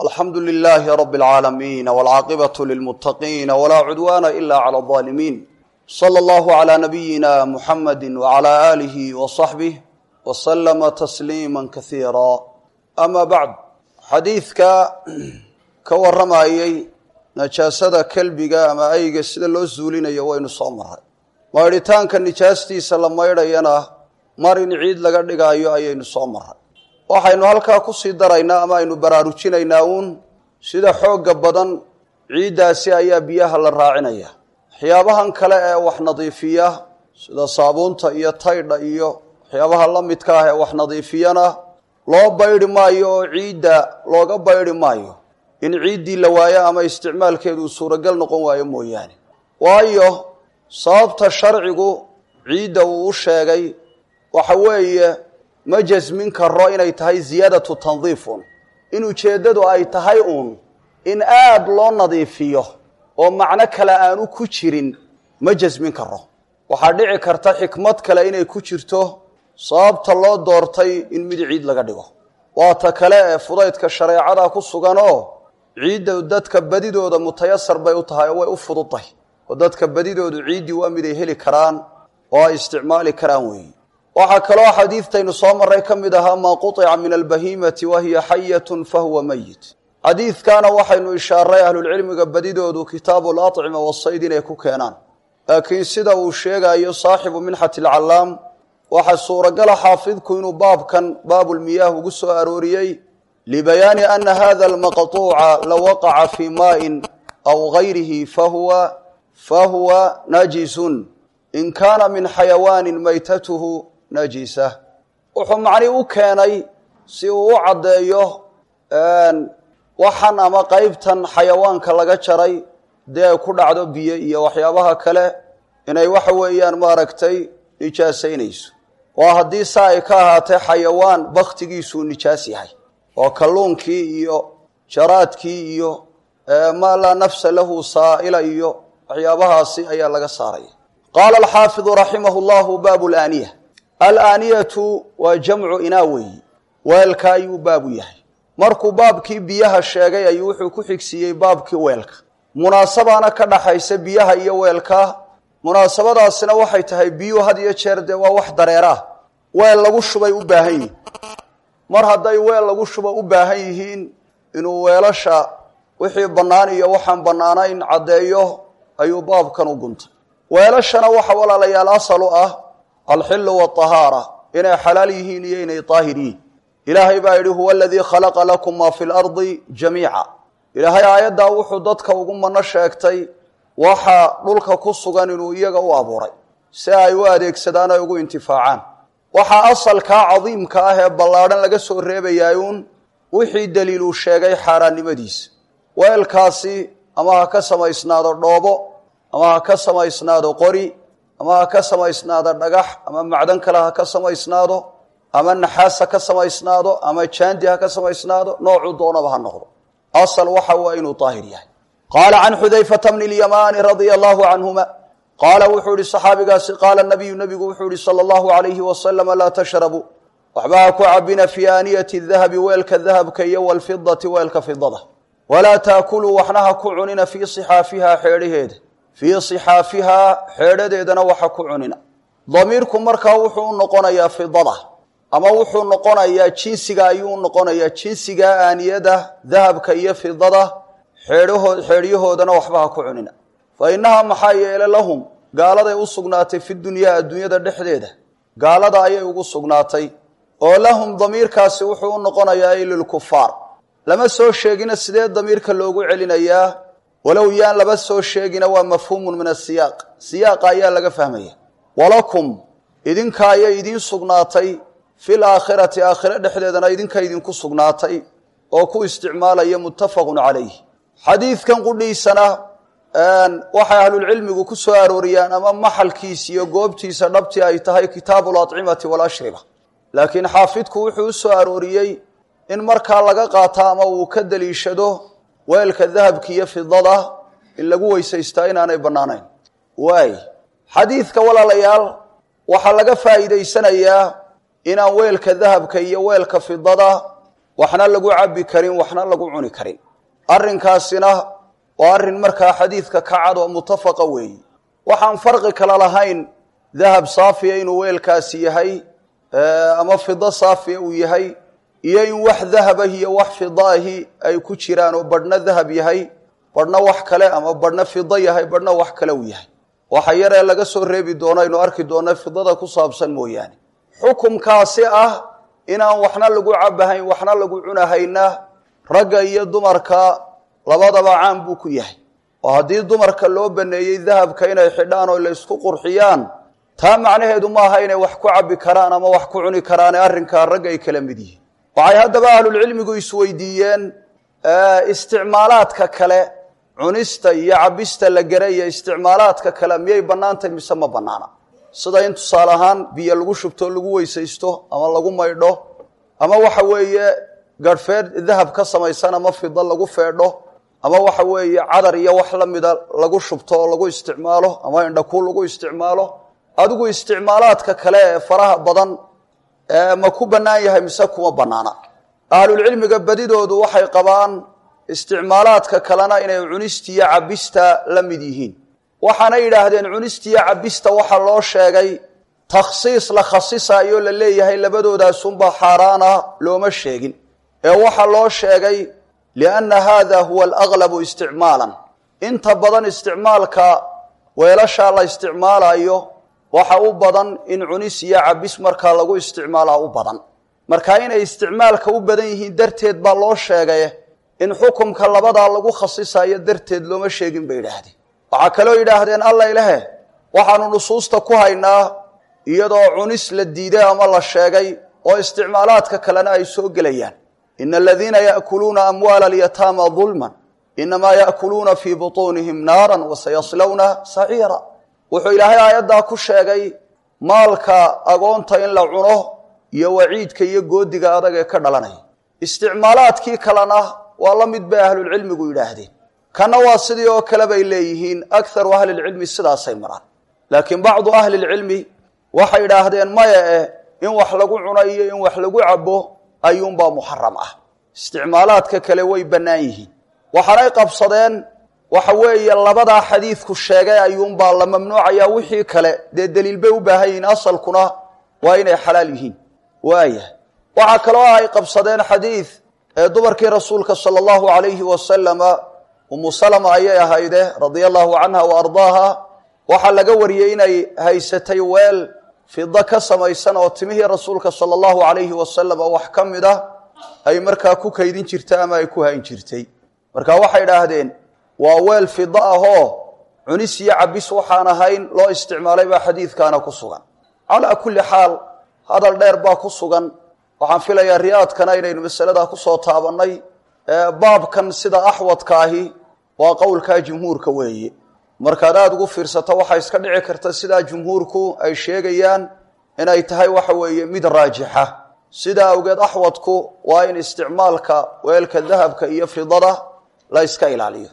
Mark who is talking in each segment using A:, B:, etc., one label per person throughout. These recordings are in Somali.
A: alxamdu lilaahi rabi اlcaalamiin wاlcaaqibatu lilmuttaqiina walaa cudwaana ila clى اظaalimiin slى اllahu عlى nabiyina muxamadi wعlى aalihi وصaxbih wslama tasliima kasiira ama bacd xadiidka ka warramayey najaasada kelbiga ama ayga sida loo zuulinayo waynu soo maray maydhitaanka nijaastiisa la maydhayana mar in ciid laga dhigaayo ayaynu soo maray waxaynu halkaa kusii daraynaa ama aynu baraarujinaynaa uun sida xoogga badan ciiddaasi ayaa biyaha la raacinaya waxyaabahan kale ee wax nadiifiya sida saabuunta iyo taydha iyo waxyaabaha la midka ah ee wax nadiifiyana loo baydhi maayo oo ciidda looga baydhi maayo in ciiddii la waayo ama isticmaalkeedu uu suuragal noqon waayo mooyaane waayo sababta sharcigu ciidda uu u sheegay waxa weeye ma jasmin karo inay tahay ziyaadatu tandiifun in ujeeddadu ay tahay uun in aad loo nadiifiyo oo macno kale aanu ku jirin ma jasmin karo waxaa dhici karta xikmad kale inay ku jirto sababta loo doortay in mid ciid laga dhigo waa ta kale ee fudaydka shareecada ku sugan oo ciidda dadka badidooda mutayasar bay u tahay oo way u fududtahy oo dadka badidoodu ciiddii waa mid ay heli karaan oo ay isticmaali karaan weeye waxaa kaloo xadiidtaynu soo marray ka mid ahaa maa quطica min albahiimati wa hiya xayatun fahuwa meyit xadiidkaana waxaynu ishaaray ahlulcilmiga badidoodu kitaabu lacima wasayd inay ku keenaan laakiin sida uu sheegayo saaxibu minxati alcallaam waxaa suuragala xaafidku inuu baabkan baabulmiyaah ugu soo arooriyey libayaani ana hada almaqطuuca la waqaca fii maain aw gayrihi fahuwa fahuwa najisun in kaana min xayawaanin maytatuhu najisa wuxuu macnii u keenay si uu u caddeeyo waxan ama qeybtan xayawaanka laga jaray dee ay ku dhacdo biyo iyo waxyaabaha kale inay waxa weeyaan maaragtay nijaasaynayso waa haddii saa ay ka ahaatee xayawaan baktigiisuu nijaas yahay oo kalluunkii iyo jaraadkii iyo maa laa nafsa lahu saa'ila iyo waxyaabahaasi ayaa laga saaraya qaala alxaafidu raximah llahu baabu laaniya alaaniyatu waa jamcu inaa weeyi weelka ayuu baabu yahay markuu baabkii biyaha sheegay ayuu wuxuu ku xigsiiyey baabkii weelka munaasabaana ka dhaxaysa biyaha iyo weelka munaasabadaasina waxay tahay biyuhu had iyo jeer dee waa wax dareeraah weel lagu shubay u baahan yihiin mar hadday weel lagu shuba u baahan yihiin inuu weelasha wixii bannaan iyo waxaan bannaanayn caddeeyo ayuu baabkan u guntay weelashana waxa walaalayaal asal u ah alxilu watahaara inay xalaal yihiin iyo inay daahir yihiin ilaahay baa yidhi huwa aladii khalaqa lakum maa fi lardi jamiica ilaahay aayaddaa wuxuu dadka ugu mano sheegtay waxa dhulka ku sugan inuu iyaga u abuuray si ay u adeegsadaan ay ugu intifaacaan waxaa asalkaa cadiimka ah ee ballaadhan laga soo reebayaayuun wixii daliiluu sheegay xaaraannimadiisa weelkaasi ama ha ka samaysnaado dhoobo ama ha ka samaysnaado qori ama ha ka samaysnaado dhagax ama macdan kale ha ka samaysnaado ama naxaas ha ka samaysnaado ama jaandi ha ka samaysnaado noocuu doonaba ha noqdo asal waxa waa inuu daahir yahay qaala can xudayfata bni اlyamaani radia allahu canhuma qaala wuxuu ihi saxaabigaasi qaala nabiyu nabigu wuxuu ihi salى allahu alayhi wasalama laa tashrabuu waxba ha ku cabina fii aaniyati dahabi weelka dahabka iyo walfidati weelka fidada walaa taakuluu waxna ha ku cunina fii صixaafihaa xeedhaheeda fii صixaafihaa xeedhadeedana waxa ku cunina damiirku markaa wuxuu u noqonayaa fidada ama wuxuu noqonayaa jinsiga ayuu noqonayaa jinsiga aaniyada dahabka iyo fidada xeedhahoo xeedhyahoodana waxba ha ku cunina fa innahaa maxaa yeele lahum gaaladay u sugnaatay fi dunyaa adduunyada dhexdeeda gaalada ayay ugu sugnaatay oo lahum damiirkaasi wuxuu u noqonayaa lilkufaar lama soo sheegina sidee damiirka loogu celinayaa walow yaan laba soo sheegina waa mafhuumun min asiyaaq siyaaqa ayaa laga fahmaya walakum idinka ayay idiin sugnaatay fil aakhirati aakhire dhexdeedana idinka idinku sugnaatay oo ku isticmaalaya muttafaqun calayh xadiidkan qudhiisana waxay ahlulcilmigu ku soo arooriyaan ama maxalkiisa iyo goobtiisa dhabtii ay tahay kitaabu lacimati walashriba laakiin xaafidku wuxuu u soo arooriyey in markaa laga qaato ama uu ka daliishado weelka dahabka iyo fidada in lagu weysaystaa inaanay bannaanayn waay xadiidka walaalayaal waxaa laga faa'iidaysanayaa inaan weelka dahabka iyo weelka fidada waxna lagu cabbi karin waxna lagu cuni karin arrinkaasina waa arrin markaa xadiidka ka cad oo mutafaqa weeyi waxaan farqi kale lahayn dahab saafiya inuu weelkaasi yahay ama fido saafiya uu yahay iyo in wax dahabah iyo wax fidaahi ay ku jiraan oo badhna dahab yahay badhna wax kale ama badhna fido yahay badhna wax kale uu yahay waxa yaree laga soo reebi doono aynu arki doona fidada ku saabsan mooyaane xukumkaasi ah inaan waxna lagu cabahayn waxna lagu cunahayna ragga iyo dumarka labadaba caan buu ku yahay oo haddii dumarka loo baneeyey dahabka inay xidhaan oo la ysku qurxiyaan taa macnaheedu maaha inay wax ku cabbi karaan ama wax ku cuni karaane arrinkaa ragga ay kala mid yihiin waxay haddaba ahlulcilmigu isweydiiyeen isticmaalaadka kale cunista iyo cabista la garay iyo isticmaalaadka kale miyay bannaantahy mise ma bannaana sida in tusaale ahaan biyo lagu shubto lagu weysaysto ama lagu maydho ama waxa weeye garhfeed dahab ka samaysan ama fido lagu feedho ama waxa weeye cadar iyo wax la mida lagu shubto oo lagu isticmaalo ama indhakuu lagu isticmaalo adigu isticmaalaadka kale ee faraha badan ma ku bannaan yahay mise kuma bannaana ahlulcilmiga badidoodu waxay qabaan isticmaalaadka kalena inay cunistiiyo cabista la mid yihiin waxaana yidhaahdeen cunistiiyo cabista waxaa loo sheegay takhsiis la khasisayo la leeyahay labadoodaasuunbaa xaaraana looma sheegin ee waxaa loo sheegay lianna haada huwa alaglabu isticmaalan inta badan isticmaalka weelashaa la isticmaalayo waxa u badan in cunis iyo cabis markaa lagu isticmaalaa u badan marka inay isticmaalka u badan yihiin darteed baa loo sheegay in xukumka labadaa lagu khasisayo darteed looma sheegin bay yidhaahdeen waxaa kaloo yidhaahdeen alla ilahe waxaanu nusuusta ku haynaa iyadoo cunis la diiday ama la sheegay oo isticmaalaadka kalena ay soo gelayaan ina aladiina yaakuluuna amwaala alyataama dulman inamaa yaakuluuna fii butuunihim naaran wasayaslawna saciira wuxuu ilaahay aayaddaa ku sheegay maalka agoonta in la cuno iyo waciidka iyo goodiga adag ee ka dhalanaya isticmaalaadkii kalena waa la mid bay ahlulcilmigu yidhaahdeen kana waa sidii oo kale bay leeyihiin akharu ahlilcilmi sidaasay maraan laakiin bacdu ahlilcilmi waxay idhaahdeen maya eh in wax lagu cuno iyo in wax lagu cabo ayuunbaa muxaram ah isticmaalaadka kale way bannaan yihiin waxaanay qabsadeen waxa weeye labadaa xadiidku sheegay ayuunbaa la mamnuucayaa wixii kale dee deliil bay u baahan yihiin asalkuna waa inay xalaal yihiin waaya waxaa kaloo ay qabsadeen xadiid ee dumarkii rasuulka sala allahu alayhi wasalama umu salama ayay ahayde radia allahu canha wa ardaaha waxaa laga wariyey inay haysatay weel fida ka samaysan oo timihii rasuulka sala allahu alayhi wasalama wax ka mid a ay markaa ku kaydin jirtay ama ay ku hayn jirtay marka waxay idhaahdeen waa weel fida ahoo cunis iyo cabis waxaan ahayn loo isticmaalay baa xadiidkaana ku sugan calaa kulli xaal hadal dheer baa ku sugan waxaan filayaa riyaadkana inaynu masaladaa kusoo taabannay baabkan sida axwadka ahi waa qowlkaa jumhuurka weeye markaad aada ugu fiirsato waxaa iska dhici karta sidaa jumhuurku ay sheegayaan inay tahay waxa weeye mid raajixa sidaa awgeed axwadku waa in isticmaalka weelka dahabka iyo fidada la yska ilaaliyo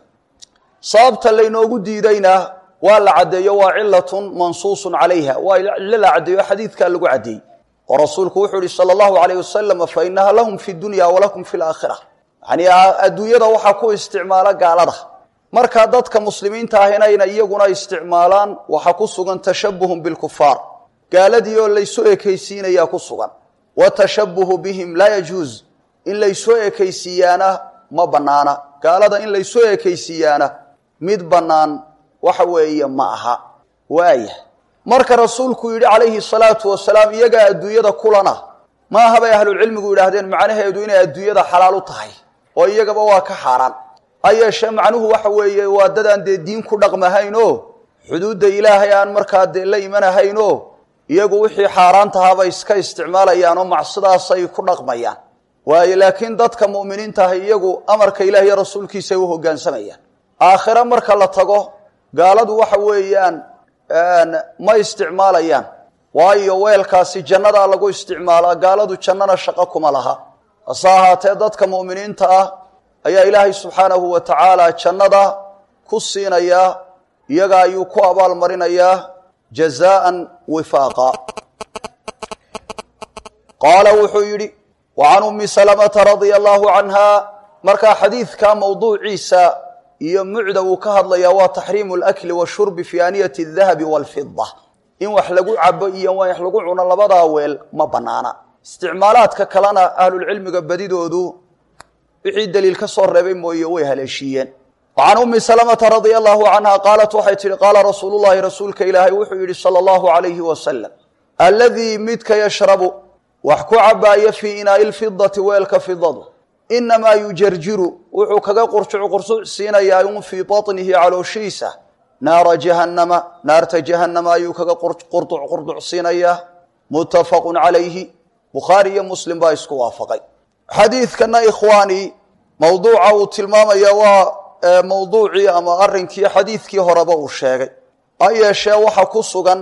A: sababta laynoogu diidayna waa la caddeeyo waa cilatun mansuusun calayha waa cilo la caddeeyo xadiidkaa lagu caddeeyey oo rasuulku wuxuu yihi sala allahu alayh wasalam fa inaha lahum fi dunya walakum fi laakhira yani adduunyada waxaa ku isticmaala gaalada markaa dadka muslimiinta ah inayna iyaguna isticmaalaan waxaa ku sugan tashabuhun bilkufaar gaaladii oo laysu ekaysiinayaa ku sugan wa tashabuhu bihim laa yajuuz in laysoo ekaysiiyaana ma banaana gaalada in laysoo ekaysiiyaana mid bannaan waxa weeye ma aha waaya marka rasuulku yidhi calayhi salaatu wasalaam iyagaa adduunyada kulana ma aha bay ahlulcilmigu yidhaahdeen macnaheedu inay adduunyada xalaal u tahay oo iyagaba waa ka xaaraan ha yeeshee macnuhu waxa weeye waa dadaan dee diin ku dhaqmahayn oo xuduudda ilaahay aan markaa dee la imanahayn oo iyagu wixii xaaraan tahaabay iska isticmaalayaan oo macsidaasay ku dhaqmayaan waayo laakiin dadka mu'miniinta ahi iyagu amarka ilaah iyo rasuulkiisay u hoggaansamayaan aakhire marka la tago gaaladu waxa weeyaan ma isticmaalayaan waayo weelkaasi jannadaa lagu isticmaalaa gaaladu jannana shaqo kuma laha hase ahaatee dadka mu'miniinta ah ayaa ilaahay subxaanahu wa tacaala jannada ku siinayaa iyaga ayuu ku abaal marinayaa jazaa'an wifaaqa qaala wuxuu yidhi wa can ummi salamata radia allahu canha markaa xadiidka mawduuciisa iyo mucda uu ka hadlayaa waa taxriimu alakli washurbi fi aaniyati adahabi walfida in wax lagu cabo iyo wax lagu cuno labadaa weel ma banaana isticmaalaadka kalena ahlulcilmiga badidoodu wixii daliil ka soo reebay mooye way haleeshiiyeen wa can ummi salamata radia allahu canha qaalat waxay tihi qaala rasuulu llahi rasuulka ilaahay wuxuu yihi sala allahu alayhi wasalam alladii midka yashrabu wax ku cabaaya fii inaai lfidati weelka fidadu inamaa yujarjiru wuxuu kaga qurjuc qursuc siinayaa un fii baطnihi calooshiisa naara jahannama naarta jahannama ayuu kaga qurduc qurduc siinayaa muttafaqu calayhi bukhaari iyo muslim baa isku waafaqay xadiidkana ikhwaani mawduuca uu tilmaamaya waa mawduucii ama arrinkii xadiidkii horeba uu sheegay ha yeeshee waxa ku sugan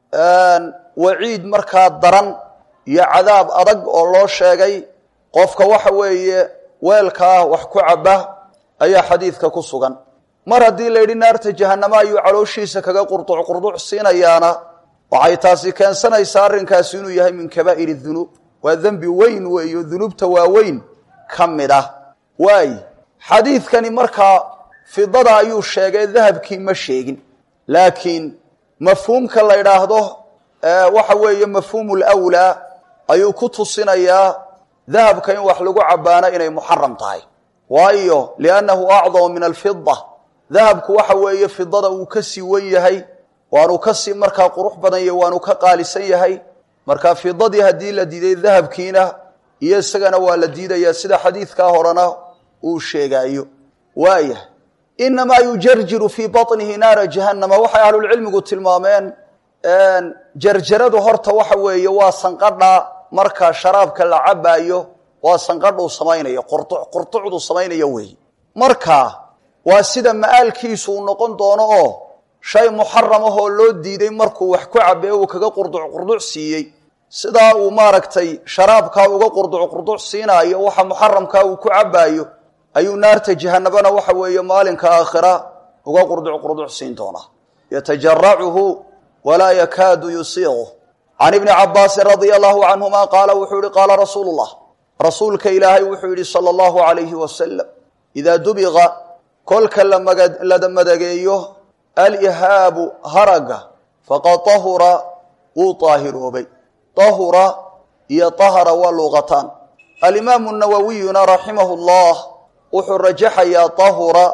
A: waciid markaa daran iyo cadaab adag oo loo sheegay qofka waxa weeye weelkaa wax ku caba ayaa xadiidka ku sugan mar haddii la yidhi naarta jahanamo ayuu calooshiisa kaga qurduc qurduc siinayaana waxay taasi keensanaysaa arrinkaasi inuu yahay min kabaa'ir dunuub waa dembi weyn weeyo dunuubta waaweyn ka mid ah waay xadiidkani markaa fidada ayuu sheegay dahabkii ma sheegin laakiin mafhuumka la idhaahdo waxa weeye mafhuumu lwlaa ayuu ku tusinayaa dahabka in wax lagu cabaano inay muxaram tahay waayo liannahu acdamu min alfida dahabku waxa weeye fidada uu ka sii wen yahay waanu kasii markaa qurux badan yahy waanu ka qaalisan yahay marka fidadii haddii la diiday dahabkiina iyo isagana waa la diidayaa sida xadiidkaa horena uu sheegaayo waaya inamaa yujarjiru fii baطnihi naara jahannama waxay ahlulcilmigu tilmaameen jarjaradu horta waxa weeye waa sanqadha marka sharaabka la cabaayo waa sanqadhuu samaynayo qurducdu samaynayo weeye marka waa sida ma'aalkiisu uu noqon doono oo shay muxaram ahoo loo diiday markuu wax ku cabee uu kaga qurduc qurduc siiyey sidaa uu maaragtay sharaabkaa uga qurduc qurduc siinaayo waxa muxaramkaa uu ku cabaayo ayuu naarta jahanabana waxa weeye maalinka aakhira uga qurduc qurduc siin doonaa yatajaracuhu walaa yakaadu yusiiqu can ibni cabaasin radia allahu canhuma qaala wuxuu yihi qaala rasuulu llah rasuulka ilaahay wuxuu yihi sala allahu alayhi wasalam idaa dubiqa kolka la madageeyo alihaabu haraga faqad tahura wuu daahiroobay tahura iyo tahara waa luuqataan alimaamu nawawiyuna raximahu llah wuxuu rajaxayaa tahura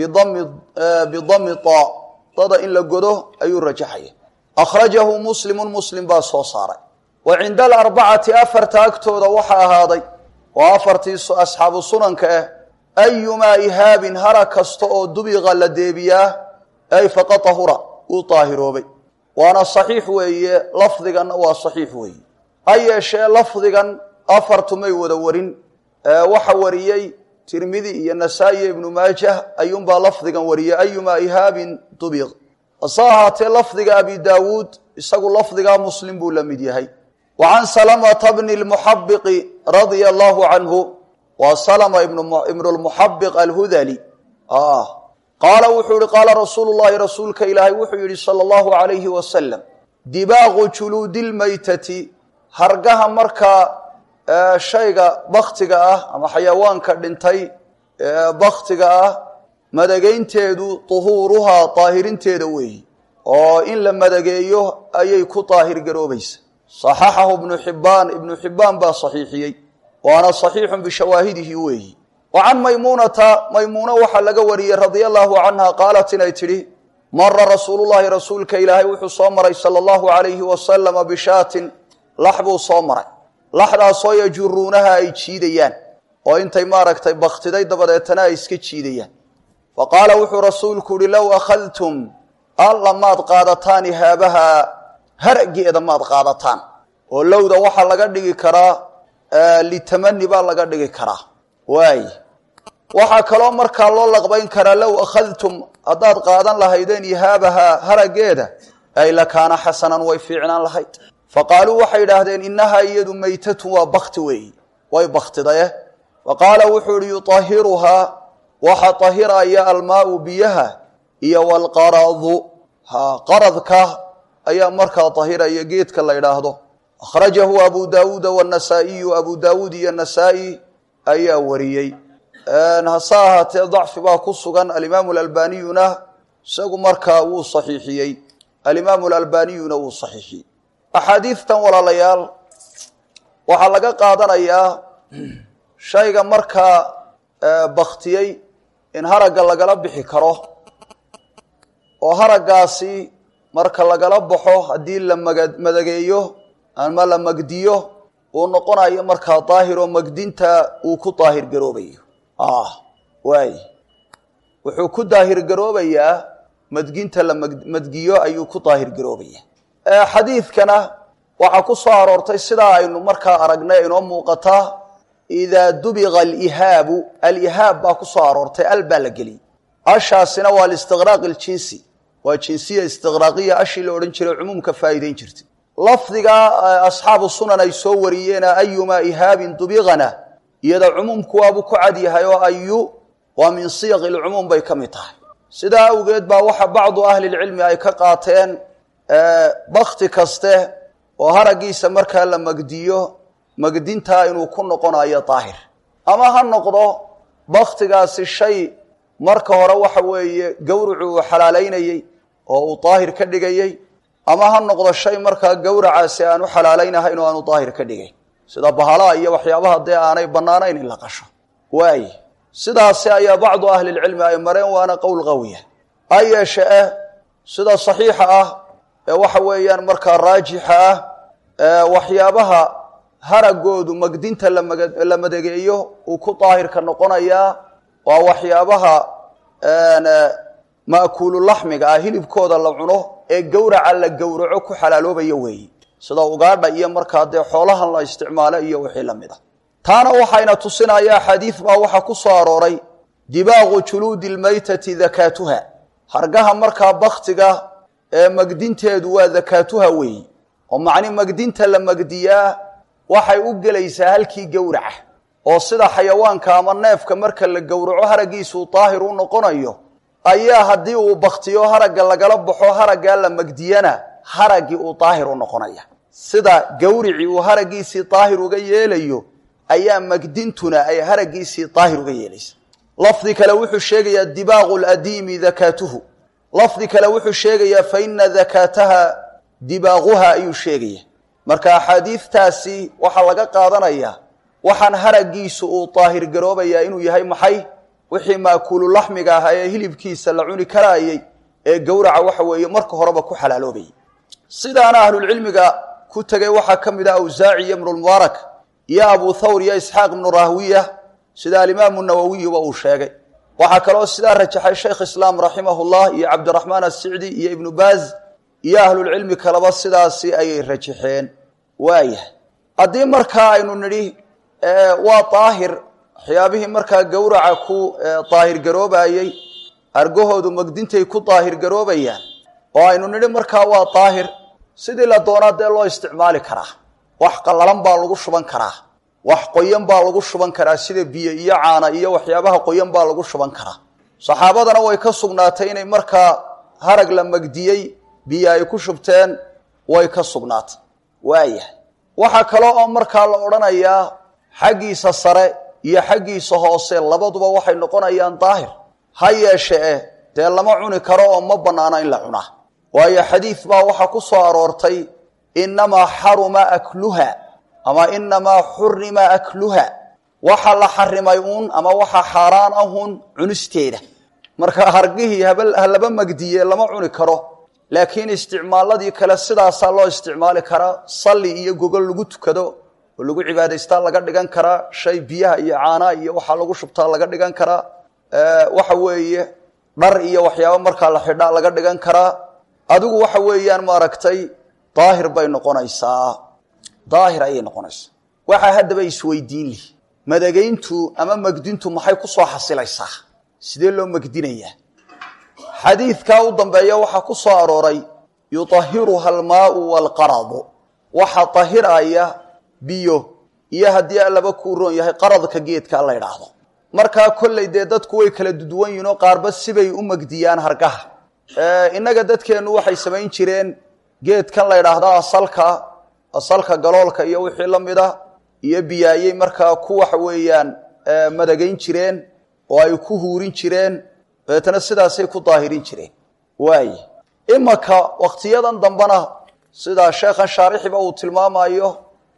A: bidami ta dada in la godo ayuu rajaxaya akhrajahu muslimu muslim baa soo saaray wa cinda alarbacati afarta agtooda waxaa ahaaday oo afartii asxaabu sunanka ah ayumaa ihaabin hara kasta oo dubiqa la deebiyaa ay faqad tahura wuu daahiroobay waana saxiix weeye lafdiganna waa saxiix weeye ha yeeshee lafdigan afartumay wada warin waxa wariyey tirmidi iyo nasaa-i iyo ibnu maajah ayuunbaa lafdigan wariyey ayumaa ihaabin dubiq hase ahaatee lafdiga abi daawuud isagu lafdigaa muslim buu la mid yahay wa can salamata bni lmuxabiqi radia allahu canhu waa salama ibnu lmuxabiq alhudali qaala wuxuu yihi qaala rasuulu llahi rasuulka ilaahay wuxuu yihi sala allahu alayhi wasalam dibaaqu juluudi lmaytati hargaha markaa shayga baktiga ah ama xayawaanka dhintay baktiga ah madageynteedu tuhuuruhaa daahirinteeda weeyi oo in la madageeyo ayay ku daahir garoobaysa saxaxahu ibnu xibbaan ibnu xibbaan baa saxiixiyey waana saxiixun bishawaahidihi weeyi wa can maymuunata maymuuna waxaa laga wariyey radia allahu canha qaalat inay tidhi mara rasuulullahi rasuulka ilaahay wuxuu soo maray sala allahu alayhi wasalama bishaatin lax buu soo maray laxdaasoo yajuruunaha ay jiidayaan oo intay maaragtay baktiday dabadeetana ay iska jiidayaan fa qaala wuxuu rasuulku uhi low akhadtum alla maad qaadataan ihaabaha harageeda maad qaadataan oo lowda waxaa laga dhigi karaa litamani baa laga dhigi karaa waay waxaa kaloo markaa loo laqbayn karaa low akhadtum haddaad qaadan lahaydeen ihaabaha harageeda ay lakaana xasanan way fiicnaan lahayd fa qaaluu waxay idhaahdeen innahaa iyadu maytatun waa bakti weeyi way baktidaye fa qaala wuxuu ihi yuطahiruhaa waxa tahiraya almaau biyaha iyo walqaradu ha qaradka ayaa markaa tahiraya geedka la idhaahdo akhrajahu abu daawuuda wannasaa'iyu abu daawuud iyo nasaa-i ayaa wariyey hase ahaatee dacfi baa ku sugan alimaamu alalbaniyuna isagu markaa wuu saxiixiyey alimaamu alalbaniyuna wuu saxiixiyey axaadiidtan walaalayaal waxaa laga qaadanayaa shayga markaa baktiyey in haragga lagala bixi karo oo haraggaasi marka lagala baxo haddii la madageeyo ama la magdiyo uu noqonayo markaa daahir oo magdinta uu ku daahir garoobayo waay wuxuu ku daahir garoobayaa madginta la madgiyo ayuu ku daahir garoobaya xadiidkana waxaa ku soo aroortay sidaa aynu markaa aragnay inoo muuqataa idaa dubiqa alihaabu alihaab baa ku soo aroortay al baa la geliyey ashaasina waa listiqraaq iljinsi waa jinsiya istiqraaqiya ashii la odhan jiray cumuumka faa'iideyn jirtay lafdiga asxaabu sunan ay soo wariyeena ayumaa ihaabin dubiqana iyada cumuumku waabuu ku cad yahay oo ayu waa min siyaqi lcumuum bay ka mid tahay sidaa awgeed baa waxa bacdu ahlilcilmi ay ka qaateen bakti kaste oo haraggiisa markaa la magdiyo magdintaa inuu ku noqonayo daahir ama ha noqdo baktigaasi shay marka hore waxa weeye gowracu uu xalaalaynayey oo uu daahir ka dhigayey ama ha noqdo shay markaa gowracaasi aanu xalaalaynahayn oo aanu daahir ka dhigayn sida bahalaha iyo waxyaabaha dee aanay bannaanayn in la qasho waaye sidaasi ayaa bacdu ahlilcilmi ay mareen waana qowl qawiya ha yeeshe eh sida saxiixa ah ee waxa weeyaan markaa raajixa ah waxyaabaha haragoodu magdinta la madageeyo uu ku daahirka noqonayaa waa waxyaabaha ma'kuulu laxmiga ah hilibkooda la cuno ee gowraca la gowraco ku xalaaloobaya weeye sida ugaadha iyo markaa dee xoolahan la isticmaalo iyo wixii la mid a taana waxayna tusinaya xadiid baa waxaa ku soo arooray dibaaqu juluudi lmaytati dakaatuha hargaha markaa baktiga ee magdinteedu waa dakaatuha weeye oo macni magdinta la magdiyaa waxay u gelaysaa halkii gowraca oo sida xayawaanka ama neefka marka la gowraco haraggiisuu daahir u noqonayo ayaa haddii uu baktiyo haragga lagala baxo haraggaa la magdiyana haraggii uu daahir u noqonaya sida gawricii uu haraggiisii daahir uga yeelayo ayaa magdintuna ay haraggiisii daahir uga yeelaysa lafdi kale wuxuu sheegayaa dibaaqu ladiimi dakaatuhu lafdi kale wuxuu sheegayaa fa ina dakaataha dibaaquha ayuu sheegaya marka axaadiidtaasi waxaa laga qaadanayaa waxaan haraggiisu uu daahir garoobayaa inuu yahay maxay wixii maakulu laxmiga ahaa ee hilibkiisa la cuni karaayey ee gowraca waxa weeye marka horeba ku xalaaloobayay sidaana ahlulcilmiga ku tegay waxaa ka mid ah awsaaci iyo ibnulmubaarak iyo abu thawr iyo isxaaq ibnu rahwiya sida alimaamu nawowiyuba uu sheegay waxaa kaloo sidaa rajaxay shaykh islaam raximahullah iyo cabdiraxmaan assicdi iyo ibnu baaz iyo ahlulcilmi kaleba sidaasi ayay rajaxeen waayahay haddii markaa aynu nidhi waa daahir waxyaabihii markaa gowraca ku daahir garoobayey argahoodu magdintay ku daahir garoobayaan oo aynu nidhi markaa waa daahir sidii la doonaa dee loo isticmaali karaa wax qallalan baa lagu shuban karaa wax qoyan baa lagu shuban karaa sida biyo iyo caana iyo waxyaabaha qoyan baa lagu shuban karaa saxaabadana way ka sugnaatay inay markaa harag la magdiyey biyo ay ku shubteen way ka sugnaatay waayahay waxaa kale oo markaa la odhanayaa xaggiisa sare iyo xaggiisa hoose labaduba waxay noqonayaan daahir ha yeeshe eh dee lama cuni karo oo ma bannaana in la cunaa waayo xadiid baa waxaa ku soo aroortay innamaa xaruma akluha ama inamaa xurima akluha waxa la xarimay uun ama waxa xaaraan ahun cunisteeda marka hargihii halaba magdiye lama cuni karo laakiin isticmaaladii kale sidaasaa loo isticmaali karaa salli iyo gogol lagu tukado oo lagu cibaadaystaa laga dhigan karaa shay biyaha iyo caanaa iyo waxaa lagu shubtaa laga dhigan karaa waxa weeye dhar iyo waxyaaba markaa la xidhaa laga dhigan karaa adigu waxa weeyaan maaragtay daahir bay noqonaysaa daahir ayay noqonaysaa waxaa haddaba isweydiin lih madageyntu ama magdintu maxay ku soo xasilaysaa sidee loo magdinayaa xadiidkaa u dambeeya waxaa ku soo arooray yuطahiruha almaau waalqaradu waxa tahiraya biyo iyo haddii allaba kuu roon yahay qaradka geedka la idhaahdo markaa kolley dee dadku way kala duduwan yihin oo qaarba sibay u magdiyaan hargaha innaga dadkeennu waxay samayn jireen geedkan la idhaahda asalka asalka galoolka iyo wixii la mid a iyo biyaayey markaa ku waxa weeyaan madagayn jireen oo ay ku huurin jireen dabeetana sidaasay ku daahirin jireen waaye imaka wakhtiyadan dambena sidaa sheekhan shaarixiba uu tilmaamayo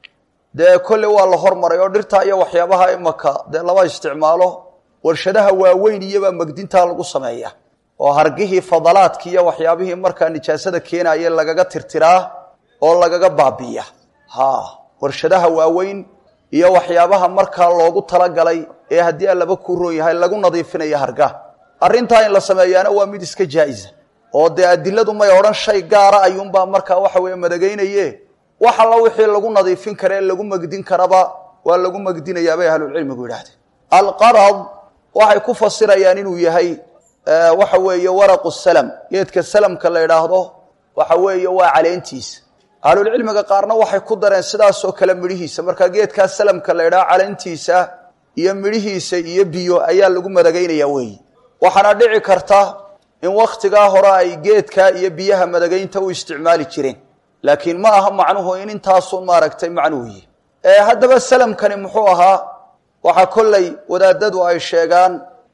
A: dee kolley waa la hormaray oo dhirta iyo waxyaabaha imaka dee lama isticmaalo warshadaha waaweyn iyobaa megdintaa lagu sameeya oo hargihii fadalaadki iyo waxyaabihii markaa nijaasada keenaye lagaga tirtiraa oo lagaga baabiya ha warshadaha waaweyn iyo waxyaabaha markaa loogu talagalay ee haddii allaba kuu roon yahay lagu nadiifinayo hargaha arrintaa in la sameeyaana waa mid iska jaa-isa oo dee adiladu may odhan shay gaara ayuunbaa markaa waxa weeye madagaynaye wax alla wixii lagu nadiifin kara ee lagu megdin karaba waa lagu megdinayaa bay ahlulcilmigu yidhahdeen alqarad waxay ku fasirayaan inuu yahay waxa weeye waraqu salam geedka salamka la idhaahdo waxa weeye waa caleentiisa ahlulcilmiga qaarna waxay ku dareen sidaasoo kale midhihiisa markaa geedkaa salamka la idhaho caleentiisa iyo midhihiisa iyo biyo ayaa lagu madagaynaya weeye waxaana dhici karta in wakhtigaa hore ay geedkaa iyo biyaha madagaynta u isticmaali jireen laakiin ma aha macnuhu in intaasun maaragtay macnuhu yihi haddaba salamkani muxuu ahaa waxaa kolley wadaadadu ay sheegaan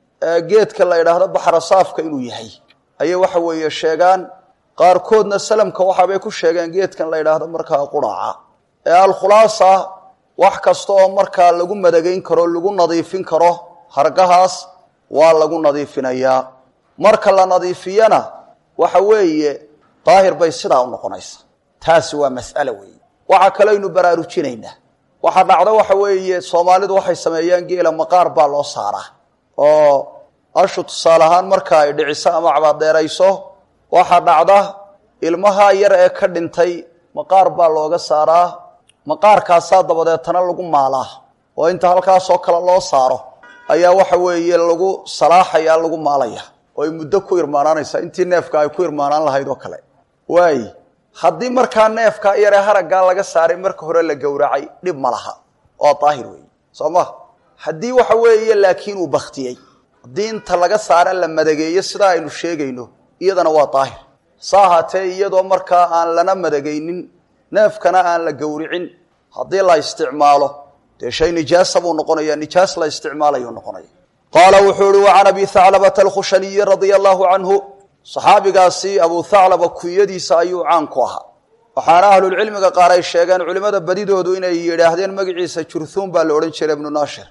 A: geedka la idhaahdo baxrasaafka inuu yahay ayay waxa weeye sheegaan qaarkoodna salamka waxaabay ku sheegeen geedkan la idhaahdo markaa quraaca ee alkhulaasa wax kasta oo markaa lagu madagayn karo lagu nadiifin karo hargahaas waa lagu nadiifinayaa marka la nadiifiyana waxa weeye daahir bay sidaa u noqonaysa taasi waa mas'alo weeye waxaa kaleynu baraarujinaynaa waxaa dhacda waxa weeye soomaalidu waxay sameeyaan geela maqaar baa loo saaraa oo ashu tusaale ahaan marka ay dhiciso ama cabaadeerayso waxaa dhacda ilmaha yar ee ka dhintay maqaar baa looga saaraa maqaarkaasaa dabadeetana lagu maalaa oo inta halkaasoo kale loo saaro ayaa waxa weeye lagu salaaxaya lagu maalaya oo ay muddo ku irmaanaanaysa intii neefka ay ku irmaanaan lahayd oo kale waaye haddii markaa neefka yaree haraggaa laga saaray marka hore la gowracay dhib ma laha oo daahir weeye soo ma haddii waxa weeye laakiin uu baktiyey haddii inta laga saara la madageeyo sidaa aynu sheegayno iyadana waa daahir sa ahaatee iyadoo markaa aan lana madagaynin neefkana aan la gowricin haddii la isticmaalo dee shay nijaasa buu noqonaya nijaas la isticmaalayuu noqonaya qaala wuxuu ihi wa can abi haclabata alkhushaniyi radia allahu canhu saxaabigaasi abu haclaba kunyadiisa ayuu caan ku ahaa waxaana ahlulcilmiga qaar ay sheegeen culimmada badidoodu inay yidhaahdeen magaciisa jurhuun baa la odhan jiray ibnu naashir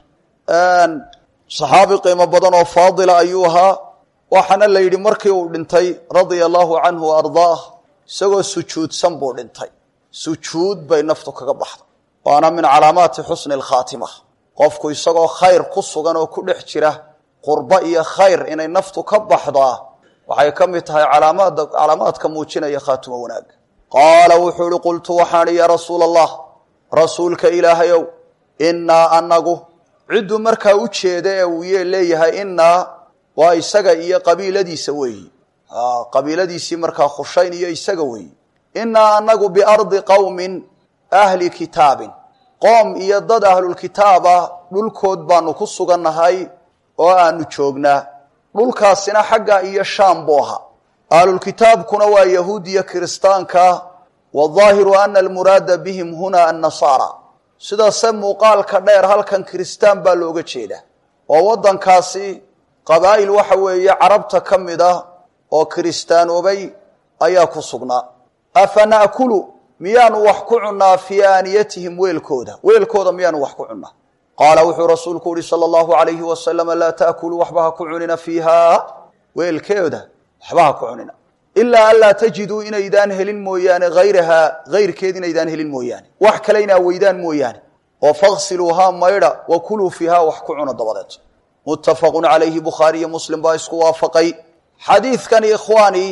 A: saxaabi qiimo badan oo faadila ayuu ahaa waxaana la yidhi markii uu dhintay radia allahu canhu wa ardaah isagoo sujuudsan buu dhintay sujuud bay naftu kaga baxday waana min calaamaati xusni alkhaatima qofku isagoo khayr ku sugan oo ku dhex jira qurbo iyo khayr inay naftu ka baxdaa waxay ka mid tahay calaamaada calaamaadka muujinaya khaatimo wanaag qaala wuxuu ihi qultu waxaan ihi yaa rasuula allah rasuulka ilaahayow innaa anagu cidduu markaa u jeeda ee uu ye leeyahay innaa waa isaga iyo qabiiladiisa weeyi qabiiladiisii markaa khushayn iyo isaga weeyi innaa anagu biardi qowmin ahli kitaabin qoom iyo dad ahlulkitaaba dhulkood baanu ku sugannahay oo aanu joognaa dhulkaasina xagga iyo shaam buu ahaa ahlulkitaabkuna waa yahuud iyo kiristaanka waظaahiru ana almuraada bihim huna annasaara sidase muuqaalka dheer halkan kiristaan baa looga jeeda oo waddankaasi qabaa'il waxa weeye carabta ka mid ah oo kiristaanoobay ayaa ku sugnaa afa na'kulu miyaanu wax ku cunnaa fii aaniyatihim weelkooda weelkooda miyaanu wax ku cunnaa qaala wuxuu rasuulku uhi sala allahu alayhi wasalama laa ta'kuluu waxba ha ku cunina fiihaa weelkeeda waxba ha ku cunina ilaa anlaa tajiduu inaydaan helin mooyaane hayrahaa hayrkeed inaydaan helin mooyaane wax kale inaa weydaan mooyaane oo faksiluuhaa maydha wa kuluu fiihaa wax ku cuna dabadeed muttafaqun calayhi bukhaari iyo muslim baa isku waafaqay xadiidkani ikhwaani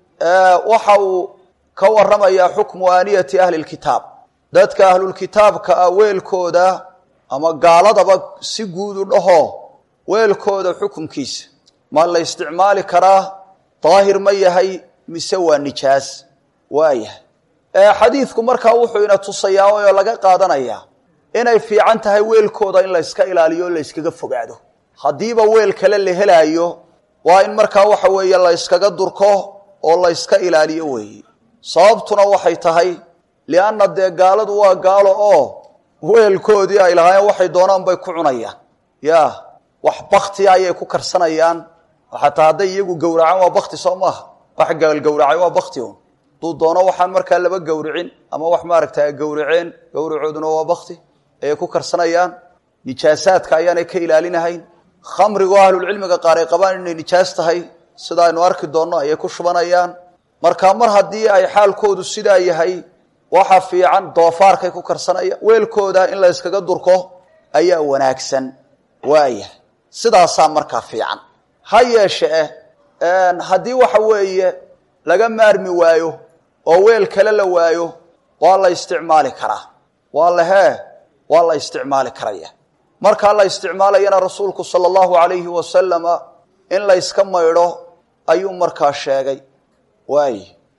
A: waxa uu ka warramayaa xukmu aaniyati ahli lkitaab dadka ahlulkitaabka ah weelkooda ama gaaladaba si guud u dhaho weelkooda xukunkiisa ma la isticmaali karaa daahir ma yahay mise waa nijaas waa yahay xadiidku markaa wuxuu ina tusayaa oo laga qaadanayaa inay fiican tahay weelkooda in la yska ilaaliyo o la yskaga fogaado haddiiba weel kale la helaayo waa in markaa waxa weeye la yskaga durko oo la yska ilaaliyo weeye sababtuna waxay tahay lianna dee gaaladu waa gaalo oo weelkoodii ay lahaayeen waxay doonaan bay ku cunayaan ya wax baktia ayay ku karsanayaan xataa hadday iyagu gowracaan waa bakti soo maaha wax gaalgowracay waa bakti un hadduu doono waxaan markaa laba gowricin ama wax maaragta ay gowraceen gowracooduna waa bakti ayay ku karsanayaan nijaasaadka ayaanay ka ilaalinahayn khamrigo ahlulcilmiga qaar ay qabaan inay nijaas tahay sida aynu arki doonno ayay ku shubanayaan marka mar haddii ay xaalkoodu sidaa yahay waxa fiican doofaarkay ku karsanaya weelkooda in la yskaga durko ayaa wanaagsan waaya sidaasaa markaa fiican ha yeeshe eh haddii waxa weeye laga maarmi waayo oo weel kale la waayo waa la isticmaali karaa waa la hee waa la isticmaali karaya markaa la isticmaalayana rasuulku sala allahu alayhi wasalama in la yska maydho ayuu markaa sheegay waay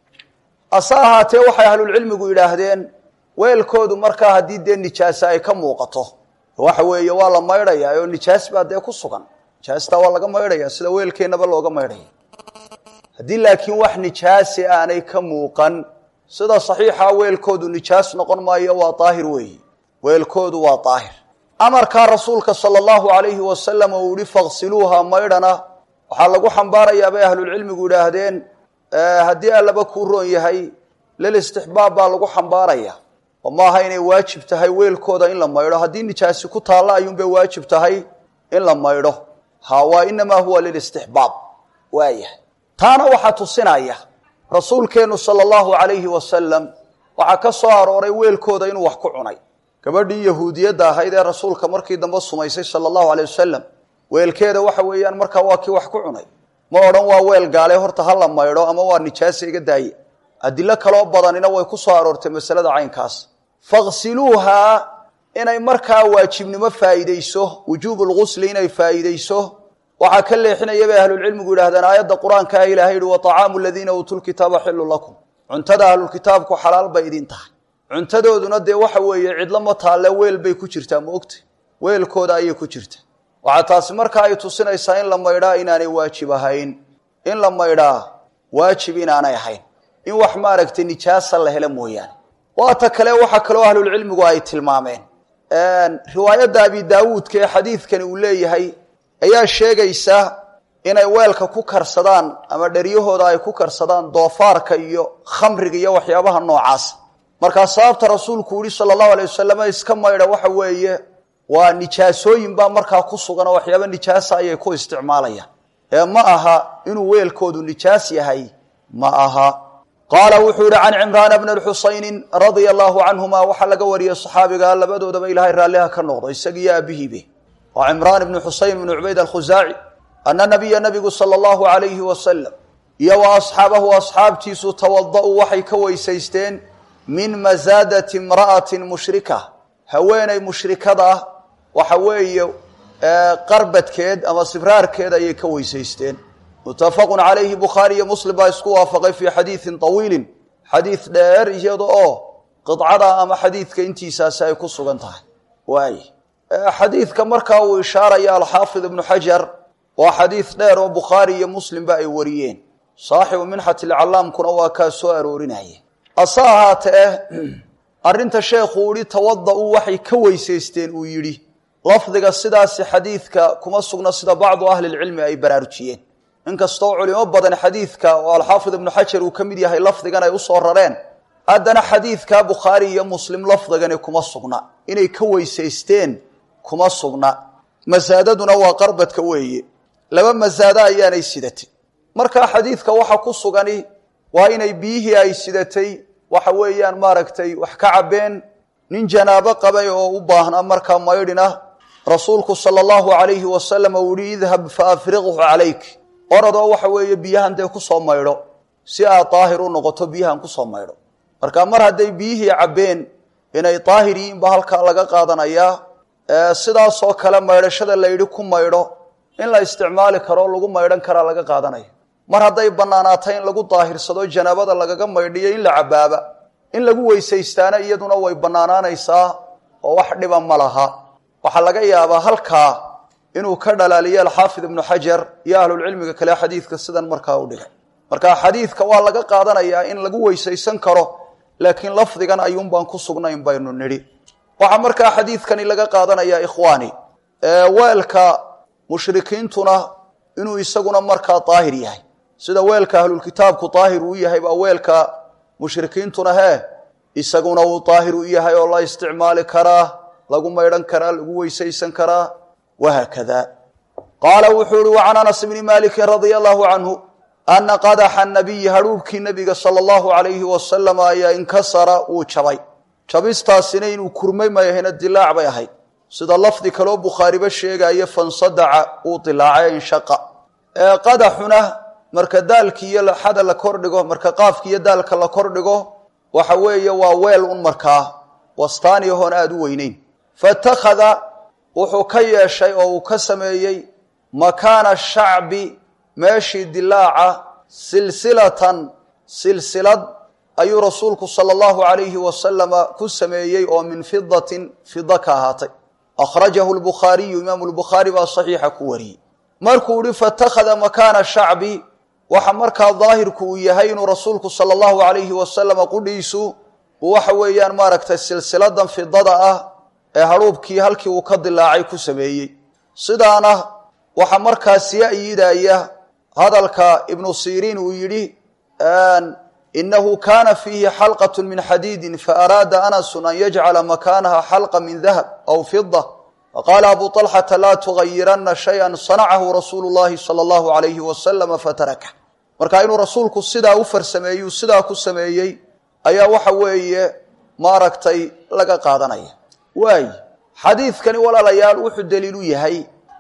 A: ase ahaatee waxay ahlulcilmigu yidhaahdeen weelkoodu markaa haddii dee nijaasa ay ka muuqato waxa weeye waa la maydhayaa oo nijaas baa dee ku sugan nijaastaa waa laga maydhaya sida weelkeennaba looga maydhaya haddii laakiin wax nijaasi aanay ka muuqan sida saxiixa weelkoodu nijaas noqon maayo waa daahir weeyi weelkoodu waa daahir amarkaa rasuulka sala allahu alayhi wasalam uu yihi faqsiluuha maydhana waxaa lagu xambaarayaa bay ahlulcilmigu yidhaahdeen haddii allaba kuu roon yahay lil istixbaab baa lagu xambaaraya oo maaha inay waajib tahay weelkooda in la maydho haddii nijaasi ku taalla ayuunbay waajib tahay in la maydho ha waa inamaa huwa lilistixbaab waayahay taana waxaa tusinaya rasuulkeennu sala allahu alayhi wasalam waxaa ka soo arooray weelkooda inuu wax ku cunay gabadhii yahuudiyadda ahayd ee rasuulka markii dambe sumaysay sala allahu alay wasalam weelkeeda waxa weeyaan markaa waa kii wax ku cunay ma odhan waa weel gaale horta ha la maydho ama waa nijaasa iga daaye adilo kaloo badanina way ku soo aroortay masalada caynkaas faqsiluuhaa inay markaa waajibnimo faa'iideyso wujuubu lgusli inay faa'iideyso waxaa ka leexinaya bay ahlulcilmigu yidhahdeen aayadda qur-aanka ah ilahay yihi wa طacaamu aladiina uutuu lkitaaba xilu lakum cuntada ahlulkitaabku xalaal bay idin tahay cuntadooduna dee waxa weeye cidlo ma taalle weel bay ku jirtaa ma ogta weelkooda ayay ku jirtaa waxaa taasi markaa ay tusinaysaa in la maydhaa inaanay waajib ahayn in la maydhaa waajib inaanay ahayn in wax maaragtay nijaasa la helo mooyaane waata kale waxaa kaloo ahlulcilmigu ay tilmaameen riwaayadda abi daawuudka ee xadiidkani uu leeyahay ayaa sheegaysa inay weelka ku karsadaan ama dheryahooda ay ku karsadaan doofaarka iyo khamriga iyo waxyaabaha noocaasa markaa sababta rasuulku yihi sala allahu alay wasalam iska maydha waxa weeye waa nijaasooyin baa markaa ku sugan oo waxyaaba nijaasa ayay ku isticmaalayaan ee ma aha inuu weelkoodu nijaas yahay ma aha qaala wuxuu yihi can cimraana bni xusaynin radia allahu canhuma waxaa laga wariyey saxaabiga labadoodaba ilaahay raalliha ka noqdo isagiiyo aabihiibe waa cimraan ibni xusayn ibni cubayd alkhusaaci ana nabiya nabigu sala allahu alayhi wasalam iyo wa asxaabahu asxaabtiisu tawada-uu waxay ka weysaysteen min masaadati imra'atin mushrika haweeney mushrikada ah waxa weeye qarbadkeed ama sibraarkeed ayay ka weysaysteen muttafaqun calayhi bukhaari iyo muslim baa isku waafaqay fii xadiidin tawiilin xadiid dheer iyada oo qidcada ama xadiidka intiisaasi ay ku sugan tahay waay xadiidka markaa uu ishaaraya alxaafid ibnu xajar waa xadiid dheer oo bukhaari iyo muslimba ay wariyeen saaxibu minxat ilcallaamkuna waa kaa soo aroorinaya ase ahaatee arrinta sheekhu ihi tawada-u waxay ka weysaysteen uu yidhi lafdiga sidaasi xadiidka kuma sugna sida bacdu ahlilcilmi ay baraarujiyeen inkastoo culimo badan xadiidka oo alxaafid ibnu xajar uu ka mid yahay lafdigan ay usoo rareen haddana xadiidka bukhaari iyo muslim lafdigani kuma sugna inay ka weysaysteen kuma sugna masaadaduna waa qarbadka weeye laba masaado ayaanay sidatay markaa xadiidka waxa ku sugani waa inay biyihii ay sidatay waxa weeyaan maaragtay wax ka cabbeen nin janaabo qabay oo u baahnaa markaa maydhina rasuulku sala allahu alayhi wasalam uu yihi idhab fa afriqhu calayk oradoo waxa weeye biyahan dee kusoo maydho si aad daahir u noqoto biyahan kusoo maydho marka mar hadday biyihii cabbeen inay daahir yihiin ba halkaa laga qaadanayaa sidaasoo kale maydhashada la yidhi ku maydho in la isticmaali karo lagu maydhan karaa laga qaadanaya mar hadday bannaanaatay in lagu daahirsado janaabada lagaga maydhiyo in la cabaaba in lagu weysaystaana iyaduna way bannaanaanaysaa oo wax dhiba ma laha waxaa laga yaabaa halkaa inuu ka dhalaaliyo alxaafid ibnu xajar iyo ahlulcilmiga kale xadiidka sidan markaa u dhigay marka xadiidka waa laga qaadanayaa in lagu weysaysan karo laakiin lafdigan ayuun baan ku sugnayn baynu nidhi waxaa markaa xadiidkani laga qaadanayaa ikhwaani weelka mushrikiintuna inuu isaguna markaa daahir yahay sida weelka ahlulkitaabku daahir uu yahay baa weelka mushrikiintuna hee isaguna uu daahir u yahay oo la isticmaali karaa lagu maydhan karaa lagu weysaysan karaa wahaakada qaala wuxuu ihi wacan anas bni maalikin radia allahu canhu ana qadaxa nabiyi hadhuubkii nabiga sala allahu alayhi wasalam ayaa inkasara wuu jabay jabistaasina inuu kurmay mayahayna dilaac bay ahayd sida lafdi kaloo bukhaariba sheegaya fansadaca uu dilaacay inshaqa qadaxuna marka daalki iyo xada la kordhigo marka qaafki iyo daalka la kordhigo waxa weeye waa weel un markaa wastaani ahoon aada u weyneyn fatakhada wuxuu ka yeeshay oo uu ka sameeyey makaana shacbi meeshii dilaaca silsilatan silsilad ayuu rasuulku sala allahu alayhi wasalama ku sameeyey oo min fidatin fida ka ahaatay akhrajahu lbukhaariyu imaamu lbukhaari baa saxiixa ku wariyey markuu ihi fatakhada makaana shacbi waxa markaa daahirku uu yahay inuu rasuulku sala allahu alayhi wasalama qudhiisu uu waxa weeyaan maaragtay silsiladan fidada ah ee hadhuubkii halkii uu ka dilaacay ku sameeyey sidaana waxaa markaa sii ayidaya hadalka ibnu siriin uu yidhi inahu kana fiihi xalqat min xadiidin faaraada anasu an yajcala makaanaha xalqa min dahab aw fida faqaala abu طalxata laa tugayirana shaya sanacahu rasuulu llahi salى allahu alayhi wasalama fataraka marka inuu rasuulku sidaa u farsameeyey sidaa ku sameeyey ayaa waxa weeye maaragtay laga qaadanaya waay xadiidkani walaalayaal wuxuu daliilu yahay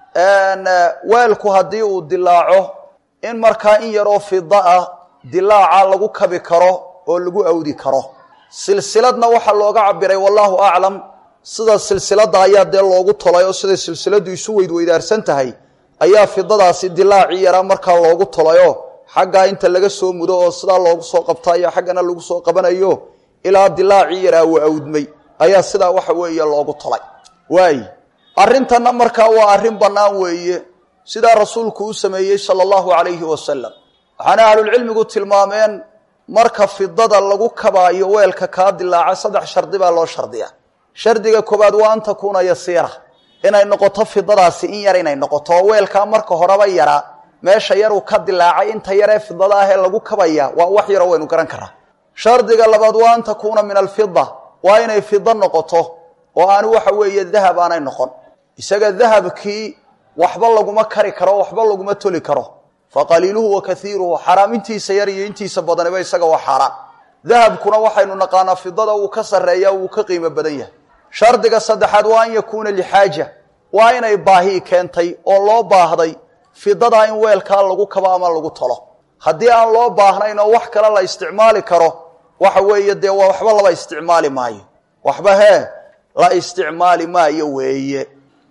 A: weelku haddii uu dilaaco in markaa in yaroo fida ah dilaaca lagu kabi karo oo lagu awdi karo silsiladna waxaa looga cabiray wallahu aclam sida silsilada ayaa dee loogu tolay oo siday silsiladu isu weydweydaarsan tahay ayaa fidadaasi dilaacii yaraa markaa loogu tolayoo xaggaa inta laga soo mudo oo sidaa loogu soo qabtayo xaggana lagu soo qabanayo ilaa dilaacii yaraa uu awdmay ayaa sidaa waxa weeye loogu tolay waay arrintanna markaa waa arrin bannaan weeye sidaa rasuulku u sameeyey sala allahu calayhi wasalam waxaana ahlulcilmigu tilmaameen marka fidada lagu kabaayo weelka kaa dilaaca saddex shardi baa loo shardiya shardiga koobaad waa an takuuna yasiira inay noqoto fidadaasi in yar inay noqoto oo weelkaa marka horeba yaraa meesha yaruu ka dilaacay inta yaree fidada ahee lagu kabaya waa wax yaroo waynu garan karaa shardiga labaad waa an takuuna min alfida waa inay fida noqoto oo aanu waxa weeye dahab aanay noqon isaga dahabkii waxba laguma kari karo waxba laguma toli karo faqaliiluhu wa kaiiruhu xaraam intiisa yar iyo intiisa badaniba isaga waa xaaraan dahabkuna waxaynu naqaanaa fidada uu ka sarreeya uu ka qiimo badan yahay shardiga saddexaad waa an yakuuna lixaaja waa inay baahi keentay oo loo baahday fidadaa in weelkaa lagu kabo ama lagu tolo haddii aan loo baahnayn oo wax kale la isticmaali karo waxa weeye dee waa waxba laba isticmaali maayo waxba hee la isticmaali maayo weeye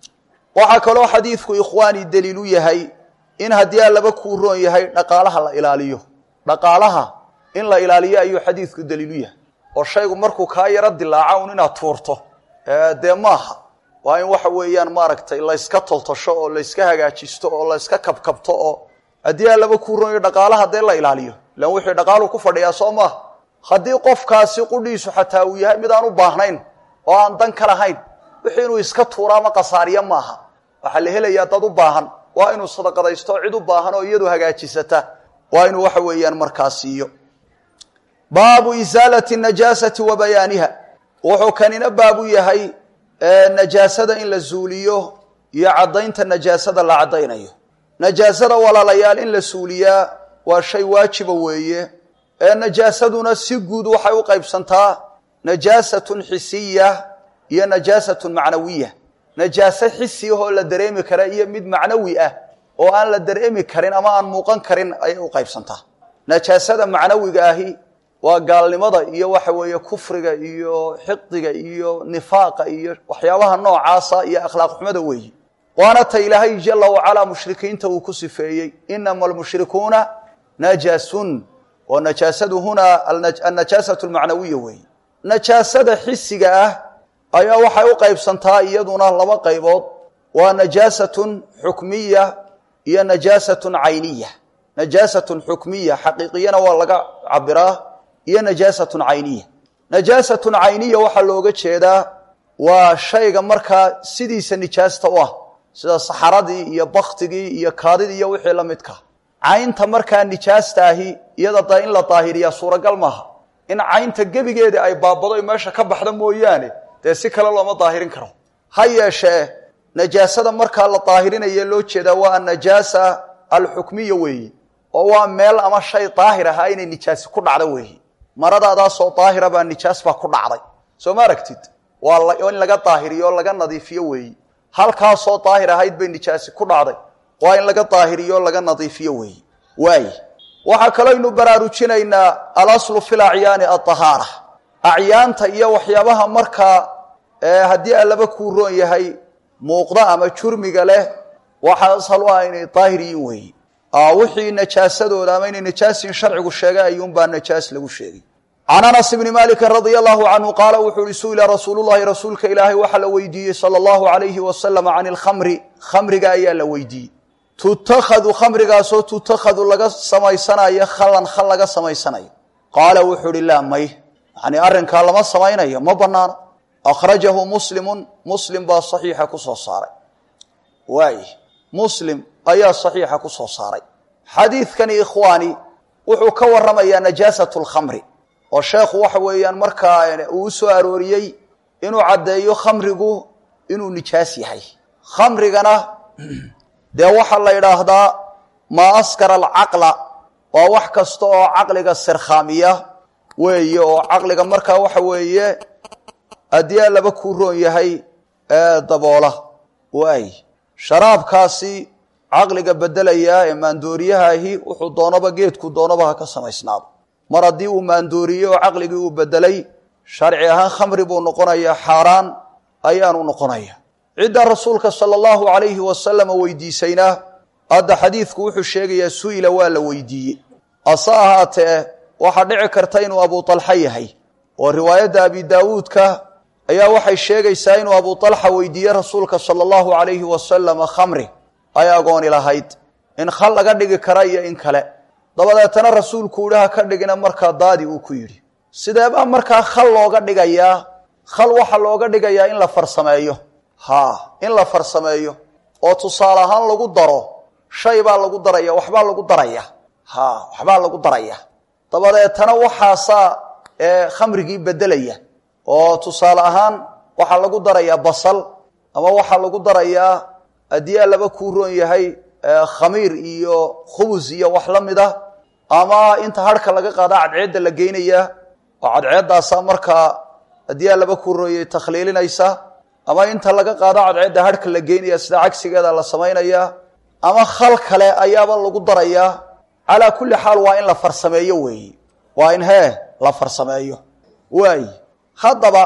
A: waxaa kaloo xadiidku ikhwaani daliilu yahay in haddii aan laba kuu roon yahay dhaqaalaha la ilaaliyo dhaqaalaha in la ilaaliyo ayuu xadiidku daliilu yahay oo shaygu markuu kaa yaro dilaaca un inaad tuurto dee maaha waa in waxa weeyaan maaragtay layska toltosho oo layska hagaajisto oo layska kabkabto oo haddii aan laba kuu roon yahay dhaqaalaha dee la ilaaliyo ilan wixii dhaqaalu ku fadhiyaa soo maaha haddii qofkaasi qudhiisu xataa uu yahay mid aan u baahnayn oo aan dan ka lahayn wixii inuu iska tuuro ama qasaariyo maaha waxaa la helayaa dad u baahan waa inuu sadaqadaysto cid u baahan oo iyadu hagaajisata waa inuu waxa weeyaan markaa siiyo baabu isaalati najaasati wa bayaaniha wuxuu kanina baabu yahay najaasada in la zuuliyo iyo caddaynta najaasada la caddaynayo najaasada walaalayaal in la suuliyaa waa shay waajiba weeye ee najaasaduna si guud waxay u qaybsantaa najaasatun xisiya iyo najaasatun macnawiya najaaso xisi ahoo la dareemi kara iyo mid macnawi ah oo aan la dareemi karin ama aan muuqan karin ayay u qaybsantaa najaasada macnawiga ahi waa gaalnimada iyo waxa weeye kufriga iyo xiqdiga iyo nifaaqa iyo waxyaabaha noocaasa iyo akhlaaq xumada weeyi waana ta ilaahay jala wacalaa mushrikiinta uu ku sifeeyey inama almushrikuuna najasun oo najaasadu hunaa annajaasatu almacnawiya weeye najaasada xisiga ah ayaa waxay u qaybsantaa iyaduna laba qaybood waa najaasatun xukmiya iyo najaasatun cayniya najaasatun xukmiya xaqiiqiyana waa laga cabiraa iyo najaasatun cayniya najaasatun cayniya waxaa looga jeedaa waa shayga markaa sidiisa nijaasta u ah sida saxaradii iyo baktigii iyo kaadidii iyo wixii la midka caynta markaa nijaasta ahi iyada da in la daahiriyaa suuragal maaha in caynta gebigeeda ay baabado meesha ka baxda mooyaane dee si kale looma daahirin karo ha yeeshee najaasada markaa la daahirinaye loo jeedaa waa anajaasa alxukmiya weeyi oo waa meel ama shay daahir ahaa inay nijaasi ku dhacda weeyi maradaadaasoo daahira baa nijaas baa ku dhacday soo ma aragtid waa in laga daahiriyo o laga nadiifiyo weeyi halkaasoo daahir ahayd bay nijaasi ku dhacday waa in laga daahiriyo o laga nadiifiyo weeyi waay waxaa kalooynu baraarujinaynaa alaslu fi lacyaani aahaara acyaanta iyo waxyaabaha markaa haddii allaba kuu roon yahay muuqda ama jurmiga leh waxaa ashal u ah inay daahir yiin weeyi wixii najaasadooda ama inay najaasin sharcigu sheegay ayuunbaa najaas lagu sheegay can anas bni maliki radia allahu canhu qaala wuxuu uhi su'ila rasuululahi rasuulka ilaahay waxaa la weydiiyey sala allahu alayhi wasalam can ilkhamri khamriga ayaa la weydiiyey tutakhadu khamrigaasoo tutakhadu laga samaysanayo khalan khal laga samaysanayo qaala wuxuu uhi laa may yani arrinkaa lama samaynayo ma banaano akhrajahu muslimun muslim baa saxiixa ku soo saaray waay muslim ayaa saxiixa ku soo saaray xadiidkani ikhwaani wuxuu ka warramayaa najaasat lkhamri oo sheekhu waxa weeyaan markaa uu u soo arooriyey inuu caddeeyo khamrigu inuu nijaas yahay khamrigana dee waxaa la yidhaahdaa maa askara alcaqla waa wax kasta oo caqliga sirkhaamiya weeye oo caqliga markaa waxa weeye haddii allaba kuu roon yahay daboola waay sharaabkaasi caqliga bedelayaa ee maandooriyahaahi wuxuu doonaba geedku doonaba ha ka samaysnaado mar haddii uu maandooriyey oo caqligii uu bedelay sharci ahaan khamri buu noqonayaa xaaraan ayaanu noqonaya cidda rasuulka sala allahu alayhi wasalama weydiisayna hadda xadiidku wuxuu sheegayaa su-ila waa la weydiiyey ase ahaatee waxaa dhici karta inuu abu talxa yahay oo riwaayadda abi daawuudka ayaa waxay sheegaysaa inuu abu talxa weydiiyey rasuulka sala allahu alayhi wasalama khamri ay agooni lahayd in khal laga dhigi kara iyo in kale dabadeetana rasuulku idhi ha ka dhigina markaa daadi uu ku yidhi sideebaa markaa khal looga dhigayaa khal waxaa looga dhigayaa in la farsameeyo ha in la farsameeyo oo tusaale ahaan lagu daro shay baa lagu daraya waxbaa lagu daraya ha waxbaa lagu daraya dabadeetana waxaasaa khamrigii bedelaya oo tusaale ahaan waxaa lagu darayaa basal ama waxaa lagu darayaa haddii allaba kuu roon yahay khamiir iyo khubus iyo wax la mid ah ama inta harhka laga qaada cadceedda la geynayaa oo cadceeddaasaa markaa haddii allaba kuu roon yahay takhliilinaysa ama inta laga qaado cadceedda harhka la geynaya sida cagsigeeda la samaynayaa ama khal kale ayaaba lagu darayaa calaa kulli xaal waa in la farsameeyo weeye waa in hee la farsameeyo waay haddaba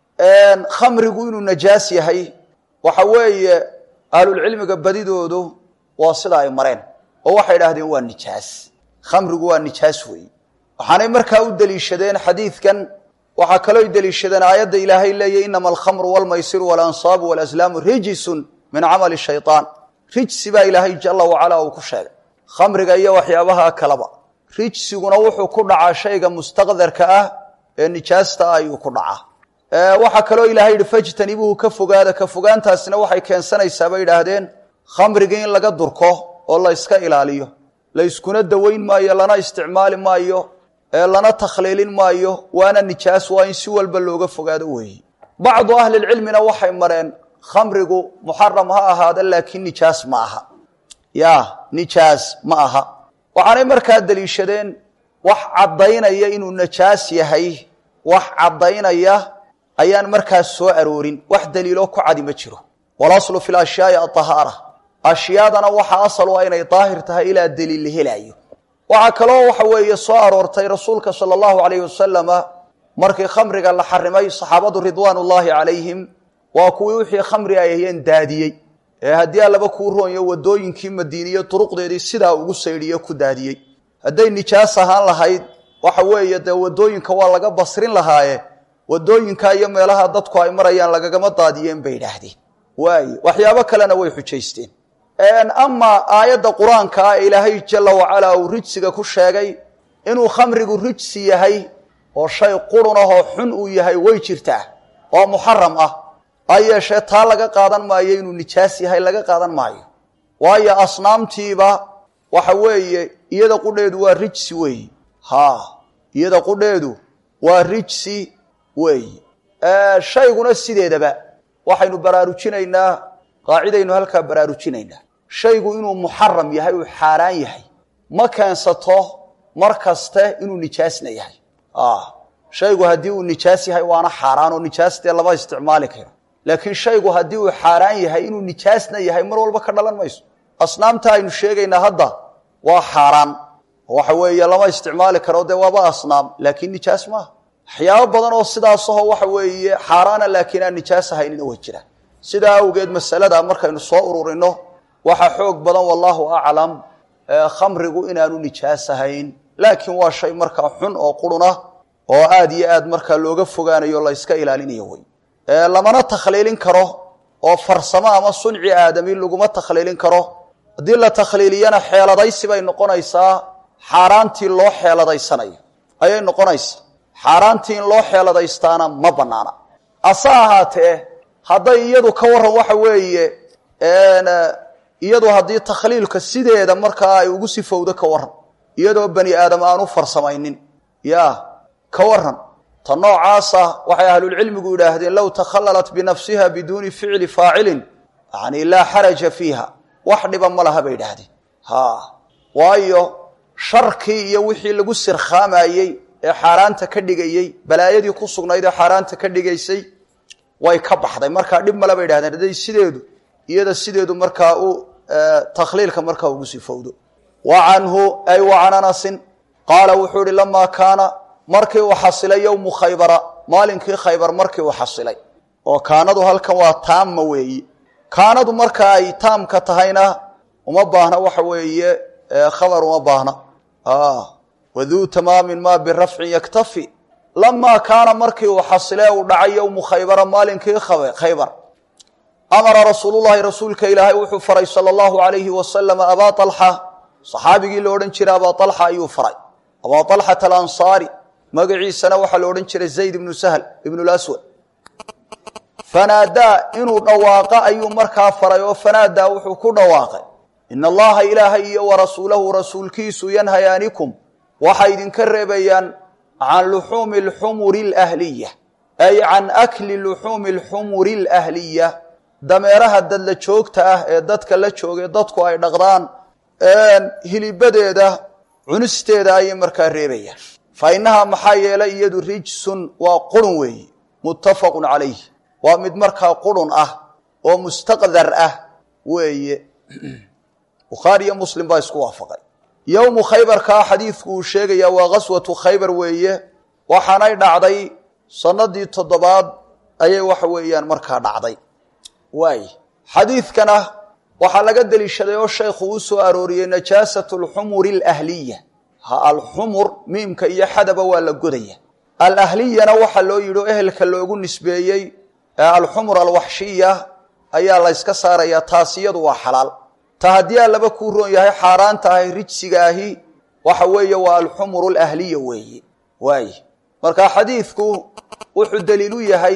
A: khamrigu inuu najaas yahay waxa weeye ahlulcilmiga badidoodu waa sida ay mareen oo waxay idhaahdeen waa nijaas khamrigu waa nijaas weeye waxaanay markaa u deliishadeen xadiidkan waxaa kaloo deliishadeen aayadda ilaahay leeyahy inama alkhamru walmaysiru walansaabu walaslaamu rijisun min camali shayaan rijsi baa ilaahay jala wacala uu ku sheegay khamriga iyo waxyaabaha kaleba rijsiguna wuxuu ku dhacaa shayga mustaqdarka ah ee nijaasta ah ayuu ku dhacaa waxaa kaloo ilahay yihi fajtanibuhu ka fogaada ka fogaantaasina waxay keensanaysaa bay idhaahdeen khamrigii in laga durko oo la yska ilaaliyo la yskuna dawayn maayo lana isticmaali maayo lana takhliilin maayo waana nijaas waa in si walba looga fogaado weeye bacdu ahlilcilmina waxay mareen khamrigu muxaram ha ahaada laakiin nijaas ma aha ya nijaas ma aha waxaanay markaa deliishadeen wax caddaynaya inuu najaas yahay wax caddaynaya ayaan markaas soo aroorin wax daliiloo ku cadi ma jiro walaslu fi lashyaai aahaara ashyaadana waxaa asal u ah inay daahir tahay ilaa daliil la helaayo waxaa kaloo waxa weeye soo aroortay rasuulka sala allahu alayhi wasalama markii khamriga la xarimay saxaabadu ridwaan ullaahi calayhim waa kuwii wixii khamri ay hayeen daadiyey ee haddii allaba kuu roonyo wadooyinkii madiiniye duruqdeedii sidaa ugu saydhiye ku daadiyey hadday nijaas ahaan lahayd waxa weeye dee wadooyinka waa laga basrin lahaaye wadooyinka iyo meelaha dadku ay marayaan lagagama daadiyeen bay idhaahdeen waaye waxyaabo kalena way xujaysteen amaa aayadda qur-aanka ah ee ilaahay jala wacalaa uu rijsiga ku sheegay inuu khamrigu rijsi yahay oo shay qurun ahoo xun uu yahay way jirtaa oo muxaram ah ha yeeshee taa laga qaadan maayo inuu nijaas yahay laga qaadan maayo waayo asnaamtiiba waxa weeye iyada qudheedu waa rijsi weeyi ha iyada qudheedu waa rijsi weeyi shayguna sideedaba waxaynu baraarujinaynaa qaacidaynu halkaa baraarujinaynaa shaygu inuu muxaram yahay uu xaaraan yahay ma keensato mar kaste inuu nijaasna yahay shaygu haddii uu nijaas yahay waana xaaraan oo nijaas dee lama isticmaali karo laakiin shaygu haddii uu xaaraan yahay inuu nijaasna yahay mar walba ka dhalan mayso asnaamta aynu sheegaynaa hadda waa xaaraan waxa weeye lama isticmaali karo dee waaba asnaam laakiin nijaas maaha waxyaabo badan oo sidaasaho waxa weeye xaaraana laakiin aan nijaas ahaynina way jiraan sidaa awgeed masalada markaynu soo ururino waxaa xoog badan wallaahu aclam khamrigu inaanu nijaas ahayn laakiin waa shay markaa xun oo qurunah oo aad iyo aad markaa looga fogaanayo la yska ilaalinayo wey lamana takhliilin karo oo farsamo ama sunci aadami laguma takhliilin karo haddii la takhliiliyana xeeladaysi bay noqonaysaa xaaraantii loo xeeladaysanayo ayay noqonaysaa xaaraantii in loo xeeladaystaana ma banaana ase ahaatee hadday iyadu ka waran waxa weeye iyadu haddii takhliilka sideeda markaa ay ugu sifowdo ka waran iyadoo bani aadam aanu farsamaynin ya ka waran ta noocaasa waxay ahlulcilmigu yidhaahdeen low takhallalat binafsiha biduuni ficli faacilin yani laa xaraja fiiha wax dhiba ma laha bay idhaahdeen ha waayo sharkii iyo wixii lagu sirkhaamayey ee xaaraanta ka dhigayey balaayadii ku sugnayd ee xaaraanta ka dhigaysay way ka baxday markaa dhib male bay idhahdeen hadday sideedu iyada sideedu markaa u takhliilka markaa ugu sifowdo wa canhu ay wa can anasin qaala wuxuu ihi lamaa kaana markii uu xasilay yowmu khaybara maalinkii khaybar markii uu xasilay oo kaanadu halkan waa taamma weeyi kaanadu marka ay taamka tahayna uma baahna waxa weeye khabar uma baahna waduu tamaamin ma birafcin yaktafi lamaa kaana markii uu xasile uu dhacay yowmu khaybara maalinkii khaybar amara rasuulullahi rasuulka ilaahay wuxuu faray sala allahu alayhi wasalama abaa alxa saxaabigii la odhan jiray abaa alxa ayuu faray abaa alxata alansaari magaciisana waxaa la odhan jiray zayd ibnu sahl ibnu laswad fanaadaa inuu dhawaaqa ayuu markaa faray oo fanaadaa wuxuu ku dhawaaqay ina allaha ilaahay iyo warasuulahu rasuulkiisu yanhayaanikum waxay idinka reebayaan can luxuumi alxumuri alahliya ay can akli luxuumi alxumuri alahliya dameeraha dadla joogta ah ee dadka la jooga dadku ay dhaqdaan hilibadeeda cunisteeda ayay markaa reebayaan fa innahaa maxaa yeelay iyadu rijsun waa qurun weeye muttafaqun calayh waa mid markaa qurun ah oo mustaqdar ah weeye bukhaari iyo muslim baa isku waafaqay yowmu khaybarkaa xadiidku uu sheegayaa waa ghaswatu khaybar weeye waxaanay dhacday sanadii toddobaad ayay waxa weeyaan markaa dhacday waay xadiidkana waxaa laga deliishaday oo shaykhu uu soo arooriyey najaasat alxumuri alahliya ha alxumur miimka iyo xadaba waa la godaya alahliyana waxaa loo yidhi oo ehelka loogu nisbeeyey alxumur alwaxshiya ayaa la yska saarayaa taas iyadu waa xalaal ta haddii aan laba kuu roon yahay xaaraan tahay rijsiga ahi waxa weeye waa alxumur alahliya weeye waay marka xadiidku wuxuu daliil u yahay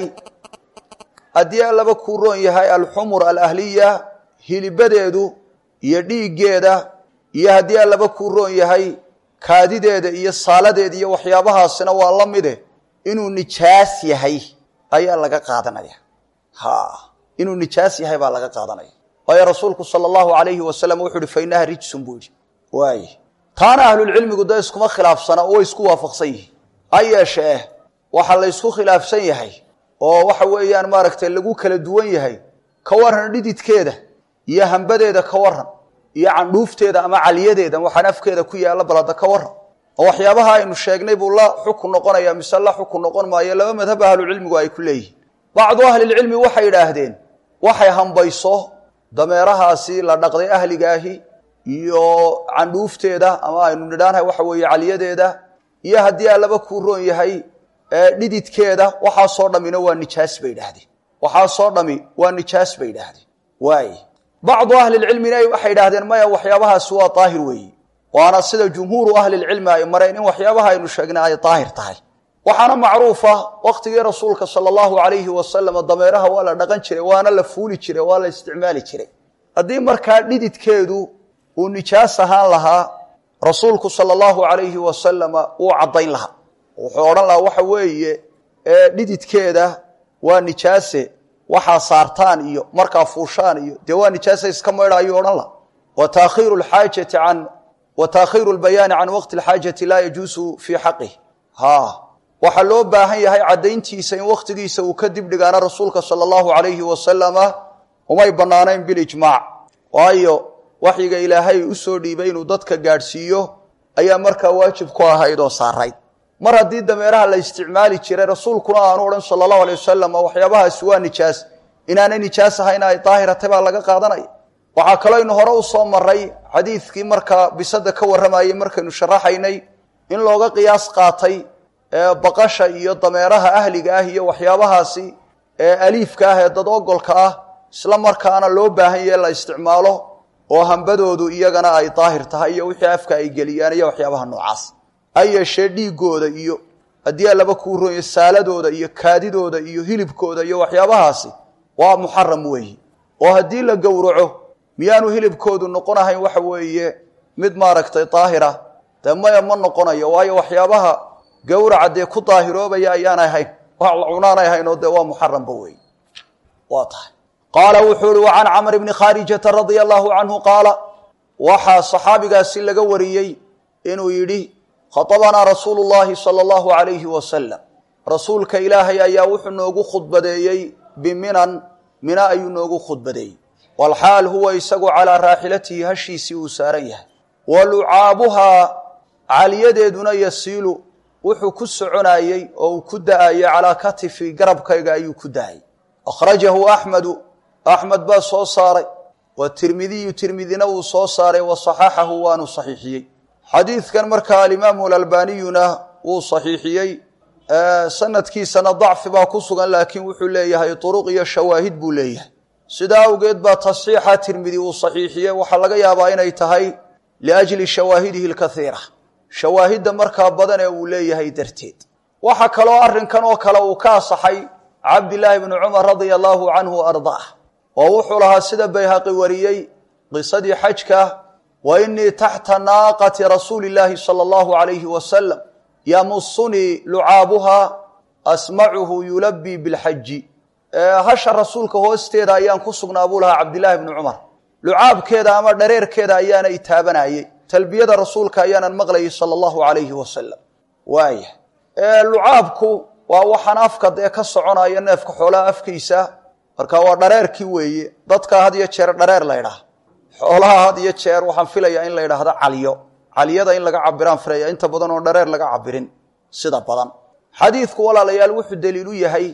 A: haddii aan laba kuu roon yahay alxumur alahliya hilibadeedu iyo dhiiggeeda iyo haddii aan laba kuu roon yahay kaadideeda iyo saaladeeda iyo waxyaabahaasina waa la mide inuu nijaas yahay ayaa laga qaadanaya ha inuu nijaas yahay baa laga qaadanaya waayo rasuulku sala allahu alayhi wasalam wuxu uhi fa inaha rijsun buu yihi waay taana ahlulcilmigu dee iskuma khilaafsana oo way isku waafaqsan yihiin ha yeeshee waxaa la ysku khilaafsan yahay oo waxa weeyaan maaragtay lagu kala duwan yahay ka waran dhididkeeda iyo hambadeeda ka waran iyo candhuufteeda ama caliyadeeda waxaan afkeeda ku yaalla balada ka waran oo waxyaabaha aynu sheegnay buu la xukun noqonaya mise la xukun noqon maayo laba madhab ahlucilmigu ay ku leeyihiin bacdu ahlilcilmi waxay idhaahdeen waxay hambayso dameerahaasi la dhaqday ahligaahi iyo candhuufteeda ama aynu nidhaanahay waxa weeye caliyadeeda iyo haddii aa laba kuu roon yahay dhididkeeda waxaasoo dhammina waa nijaas bay idhaahdeen waxaasoo dhami waa nijaas bay idhaahdeen waay bacdu ahlilcilmina waxay idhaahdeen maya waxyaabahaasi waa daahir weeye waana sida jumhuuru ahlilcilmi ay mareen in waxyaabaha aynu sheegnay ay daahir tahay waxaana macruufa waktigii rasuulka sala allahu alayhi wasalama dameeraha waa la dhaqan jiray waana la fuuli jiray waa la isticmaali jiray haddii markaa dhididkeedu uu nijaas ahaan lahaa rasuulku sala allahu alayhi wasalama wuu caddayn lahaa wuxuu odhan lahaa waxa weeye dhididkeeda waa nijaase waxaa saartaan iyo markaa fuushaan iyo dee waa nijaase iska maydha ayuu odhan laha wa taakhiiru lxaajati can wa taakhiiru lbayaani can waqti alxaajati laa yajuusu fii xaqih ha waxaa loo baahan yahay caddayntiisa in wakhtigiisa uu ka dib dhigaana rasuulka sala allahu alayhi wasalama umay bannaanayn bilijmaac waayo waxyiga ilaahay u soo dhiibay inuu dadka gaadhsiiyo ayaa markaa waajib ku ahayd oo saarayd mar haddii dameeraha la isticmaali jiray rasuulkuna aanu odhan sala allahu alay wasalam waxyaabahaasi waa nijaas inaanay nijaas ahayn ay daahirata baa laga qaadanaya waxaa kaloo aynu hore u soo maray xadiidkii markaa bisada ka warramayey markaynu sharaxaynay in looga qiyaas qaatay baqasha iyo dameeraha ahliga ah iyo waxyaabahaasi ee aliifka ah ee dad ogolka ah isla markaana loo baahan yahe la isticmaalo oo hambadoodu iyagana ay daahir tahay iyo wixii afka ay geliyaan iyo waxyaabaha noocaas ha yeeshee dhiigooda iyo haddii alaba kuu ronya saaladooda iyo kaadidooda iyo hilibkooda iyo waxyaabahaasi waa muxaram weeyi oo haddii la gowraco miyaanu hilibkoodu noqon ahayn waxa weeye mid maaragtay daahira dee maya ma noqonayo waayo waxyaabaha gowraca dee ku daahiroobaya ayaan ahayn wax la cunaanay ahayn oo dee waa muxaramba weeye waa tahay qaala wuxuu uhi wa can camr bni khaarijata radia allahu canhu qaala waxaa saxaabigaasi laga wariyey inuu yidhi khatabanaa rasuulu llahi sala allahu alayhi wasalam rasuulka ilaahay ayaa wuxuu noogu khudbadeeyey biminan mina ayuu noogu khudbadeeyey walxaal huwa isagu calaa raaxilatihi hashiisii uu saaran yahay wa lucaabuhaa caliyadeeduna yasiilu wuxuu ku soconayey oo uu ku da-ayey calaa katifi garabkayga ayuu ku da-ayey akhrajahu axmedu axmed baa soo saaray wa tirmidiyu tirmidina wuu soo saaray wa saxaxahu waanu saxiixiyey xadiidkan markaa alimaamu alalbaniyuna wuu saxiixiyey sanadkiisana dacfi baa ku sugan laakiin wuxuu leeyahay turuq iyo shawaahid buu leeyahay sidaa awgeed baa tasxiixa tirmidi uu saxiixiyey waxaa laga yaabaa inay tahay liajli shawaahidihi lkaiira shawaahidda markaa badan ee uu leeyahay darteed waxaa kaloo arrinkan oo kale uu ka asaxay cabdilaahi bni cumar radia allahu canhu ardaah oo wuxuu lahaa sida bayhaqi wariyey qisadii xajka wa inii taxta naaqati rasuuli illaahi sala allahu alayhi wasalam yamusunii lucaabuhaa asmacuhu yulabii bilxaji hasha rasuulka hoosteeda ayaan ku sugnaa buu lahaa cabdilaahi bni cumar lucaabkeeda ama dhareerkeeda ayaana itaabanayey talbiyada rasuulka ayaanan maqlayay sala allahu alayhi wasalam waaya lucaabku waa waxaan afka dee ka soconaya neefka xoolaha afkiisa marka waa dhareerkii weeye dadka had iyo jeer dhareer la ydhaah xoolaha had iyo jeer waxaan filayaa in la yidhaahdo caliyo caliyada in laga cabiraan filaya inta badan oo dhareer laga cabirin sida badan xadiidku walaalayaal wuxuu daliil u yahay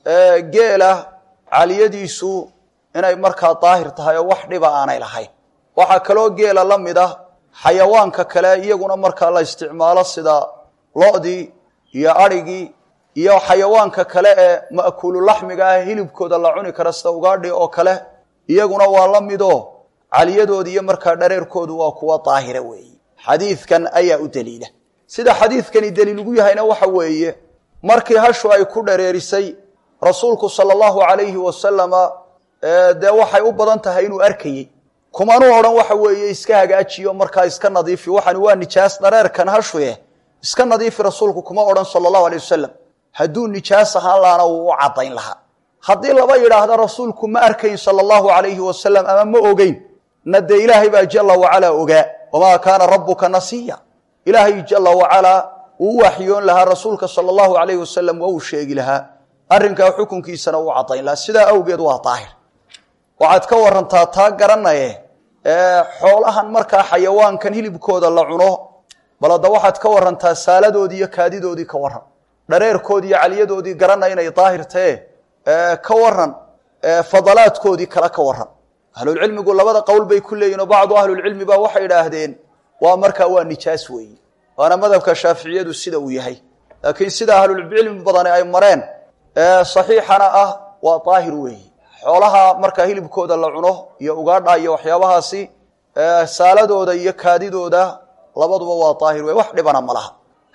A: geela caliyadiisu inay markaa daahir tahay oo wax dhiba aanay lahayn waxaa kaloo geela la mid ah xayawaanka kale iyaguna markaa la isticmaalo sida lo-dii iyo adhigii iyo xayawaanka kale ee ma'kuululaxmiga ah hilibkooda la cuni kara sida ugaadhi oo kale iyaguna waa la midoo caliyadoodi iyo markaa dhareerkoodu waa kuwa daahira weeye xadiidkan ayaa u daliila sida xadiidkani daliil ugu yahayna waxa weeye markii hashu ay ku dhareerisay rasuulku sala allahu alayhi wasalama dee waxay u badan tahay inuu arkayey kumanuu odhan waxa weeye iska hagaajiyo markaa iska nadiifi waxani waa nijaas dhareerkan hashuye iska nadiifi rasuulku kuma odhan sala allahu alay wasalam hadduu nijaas ahaan lahaana wuu u caddayn lahaa haddii laba yidhaahda rasuulku ma arkayn sala allahu alayhi wasalam ama ma ogeyn na dee ilaahay baa jala wacalaa ogaa wamaa kaana rabbuka nasiya ilaahay jala wacalaa wuu u waxyoon lahaa rasuulka sala allahu alayhi wasalam waa uu sheegi lahaa arrinkaa xukunkiisana uu caddayn lahaa sidaa awgeed waa daahir waxaad ka warantaa taa garanaye xoolahan markaa xayawaankan hilibkooda la cuno bal hadda waxaad ka warantaa saaladoodii iyo kaadidoodii ka waran dhareerkoodii iyo caliyadoodii garana inay daahirtae ka waran fadalaadkoodii kale ka waran ahlulcilmigu labada qowl bay ku leeyihin oo bacdu ahlulcilmi ba waxay idhaahdeen waa markaa waa nijaas weeye waana madhabka shaaficiyadu sida uu yahay laakiin sida ahlulcilmi badani ay mareen saxiixana ah waa daahir weeye xoolaha markaa hilibkooda la cuno iyo ugaadha iyo waxyaabahaasi saaladooda iyo kaadidooda labaduba waa daahir wey wax dhibana ma laha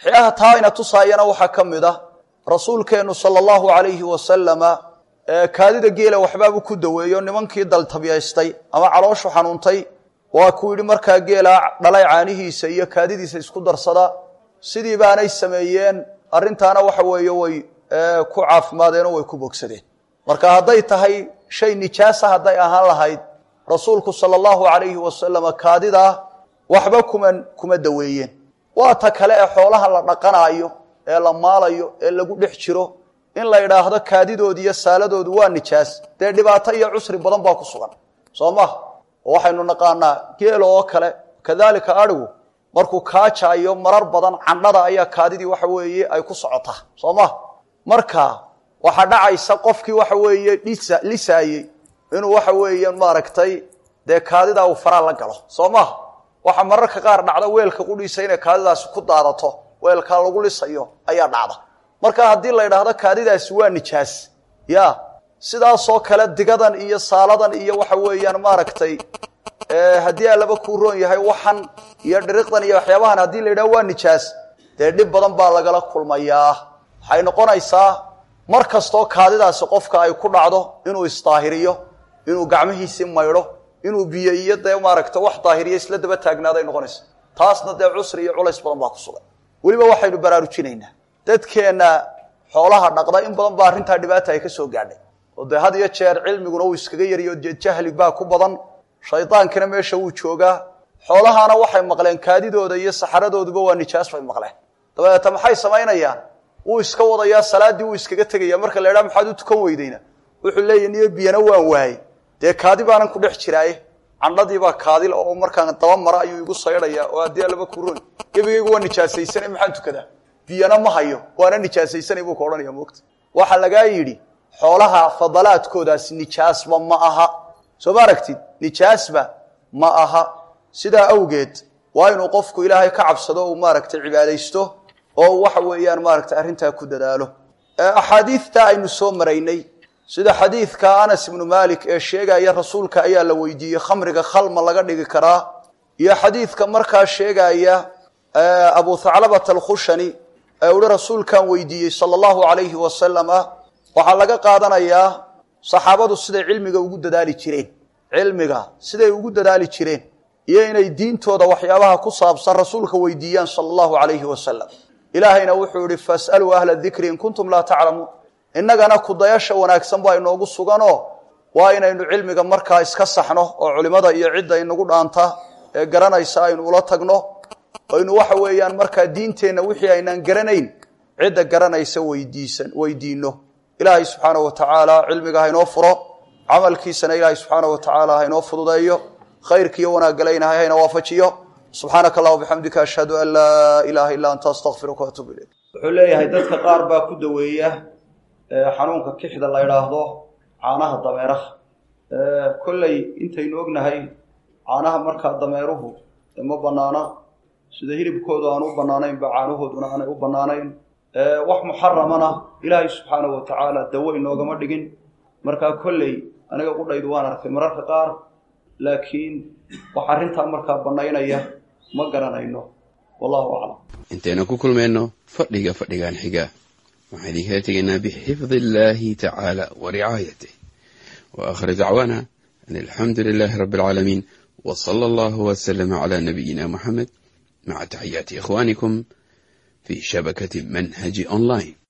A: waxyaaha taa ina tusaayana waxaa ka mid ah rasuulkeennu sala allahu calayhi wasalama kaadida geela waxbaabuu ku daweeyo nimankii daltabyaystay ama calooshu xanuuntay waa kuu yidhi markaa geela dhalay caanihiisa iyo kaadidiisa isku darsada sidii baanay sameeyeen arrintaana waxa weeye way ku caafimaadeenoo way ku bogsadeen marka hadday tahay shay nijaasa hadday ahaan lahayd rasuulku sala allahu calayhi wasalama kaadidaa waxba kuma kuma daweeyeen waa ta kale ee xoolaha la dhaqanaayo ee la maalayo ee lagu dhex jiro in la idhaahdo kaadidoodu iyo saaladoodu waa nijaas dee dhibaato iyo cusri badan baa ku sugan soo maha oo waxaynu naqaanaa geela oo kale kadaalika adhigu markuu kaajaayo marar badan candhada ayaa kaadidii waxa weeye ay ku socotaa soo maha marka waxaa dhacaysa qofkii waxa weeye dhisa lisaayey inuu waxa weeye maaragtay dee kaadidaa uu faraa la galo soo maha waxaa mararka qaar dhacda weelka qudhiisa inay kaadidaasi ku daadato weelkaa lagu lisayo ayaa dhacda marka haddii la idhaahdo kaadidaasi waa nijaas ya sidaasoo kale digadan iyo saaladan iyo waxa weeyaan maaragtay haddii allaba kuu roon yahay waxan iyo dhiriqdan iyo waxyaabahan haddii la yidhahdo waa nijaas dee dhib badan baa lagala kulmayaa waxay noqonaysaa mar kastoo kaadidaasi qofka ay ku dhacdo inuu isdaahiriyo inuu gacmihiisii maydho inuu biyo iyo dee maaragta wax daahiriyo isla daba taagnaaday noqonaysa taasna dee cusri iyo culays badan baa ku sugan weliba waxaynu baraarujinaynaa dadkeenna xoolaha dhaqda in badan baa arrintaa dhibaata ay ka soo gaadhay oo dee had iyo jeer cilmiguna uu iskaga yariyo dee jahli baa ku badan shaydaankina meesha wuu joogaa xoolahaana waxay maqleen kaadidooda iyo saxaradooduba waa nijaas bay maqleen dabeeta maxay samaynayaan wuu iska wadayaa salaaddii wuu iskaga tegaya marka la idhaha maxaad u tukan weydayna wuxuu leeyahy niyo biyana waan waayey dee kaadi baanan ku dhex jiraaye candhadiibaa kaadil oo markaan daba mara ayuu igu saydhayaa oo haddii allaba kuroon gebigaygu waa nijaasaysana maxaan tukadaa biyana ma hayo waana nijaasaysanay buu ka odhanaya moogta waxaa lagaa yidhi xoolaha fadalaadkoodaasi nijaasba ma aha soo ma aragtid nijaasba ma aha sidaa awgeed waa inuu qofku ilaahay ka cabsado uu maaragtay cibaadaysto oo waxa weeyaan maaragtay arrintaa ku dadaalo axaadiidta aynu soo maraynay sida xadiidka anas ibnu malik ee sheegaya rasuulka ayaa la weydiiyey khamriga khalma laga dhigi karaa iyo xadiidka markaa sheegaya abu thaclabata alkhushani ee uhi rasuulkan weydiiyey sala allahu alayhi wasalama waxaa laga qaadanayaa saxaabadu siday cilmiga ugu dadaali jireen cilmiga siday ugu dadaali jireen iyo inay diintooda waxyaabaha ku saabsan rasuulka weydiiyaan sala allahu alayhi wasalam ilaahayna wuxuu ihi fasaluu ahla dikri in kuntum laa taclamuun innagana kudayasha wanaagsan baa inoogu suganoo waa inaynu cilmiga markaa iska saxno oo culimada iyo cidda inagu dhaanta ee garanaysa aynu ula tagno aynu waxa weeyaan markaa diinteenna wixii aynaan garanayn cidda garanaysa weydiisan weydiino ilaahay subxaanahu wa tacaala cilmiga haynoo furo camalkiisana ilaahay subxaanahu wa tacaala haynoo fududeeyo khayrkiiyo wanaaggalayna hayna waafajiyo subxaanaka allah bixamdika ashhadu an laa ilaaha illa anta astaqfiruka waatuubu ilayk wuxuu leeyahay dadka qaar baa ku daweeya xanuunka kixda la idhaahdo caanaha dameeraha kolley intaynu ognahay caanaha markaa dameeruhu ma banaana sida hilibkoodu aan u banaanaynba caanahooduna aanay u banaanayn wax muxaramana ilaahay subxaanahu wa tacaala dawo inoogama dhigin markaa kolley aniga qudhaydu waan arkay mararka qaar laakiin wax arrintaa markaa bannaynaya ma garanayno wallahu aclam
B: intaynu ku kulmayno fadhiga fadhigan xiga waxaan idinkala tegaynaa bixifdi illaahi tacaala wa ricaayatih wa aakhir dacwaana an alxamdu lilaahi rabbi alcaalamiin wa sala allahu wasalama calaa nabiyina muxamed maca taxiyaati ikhwaanikum fi shabakati manhaji online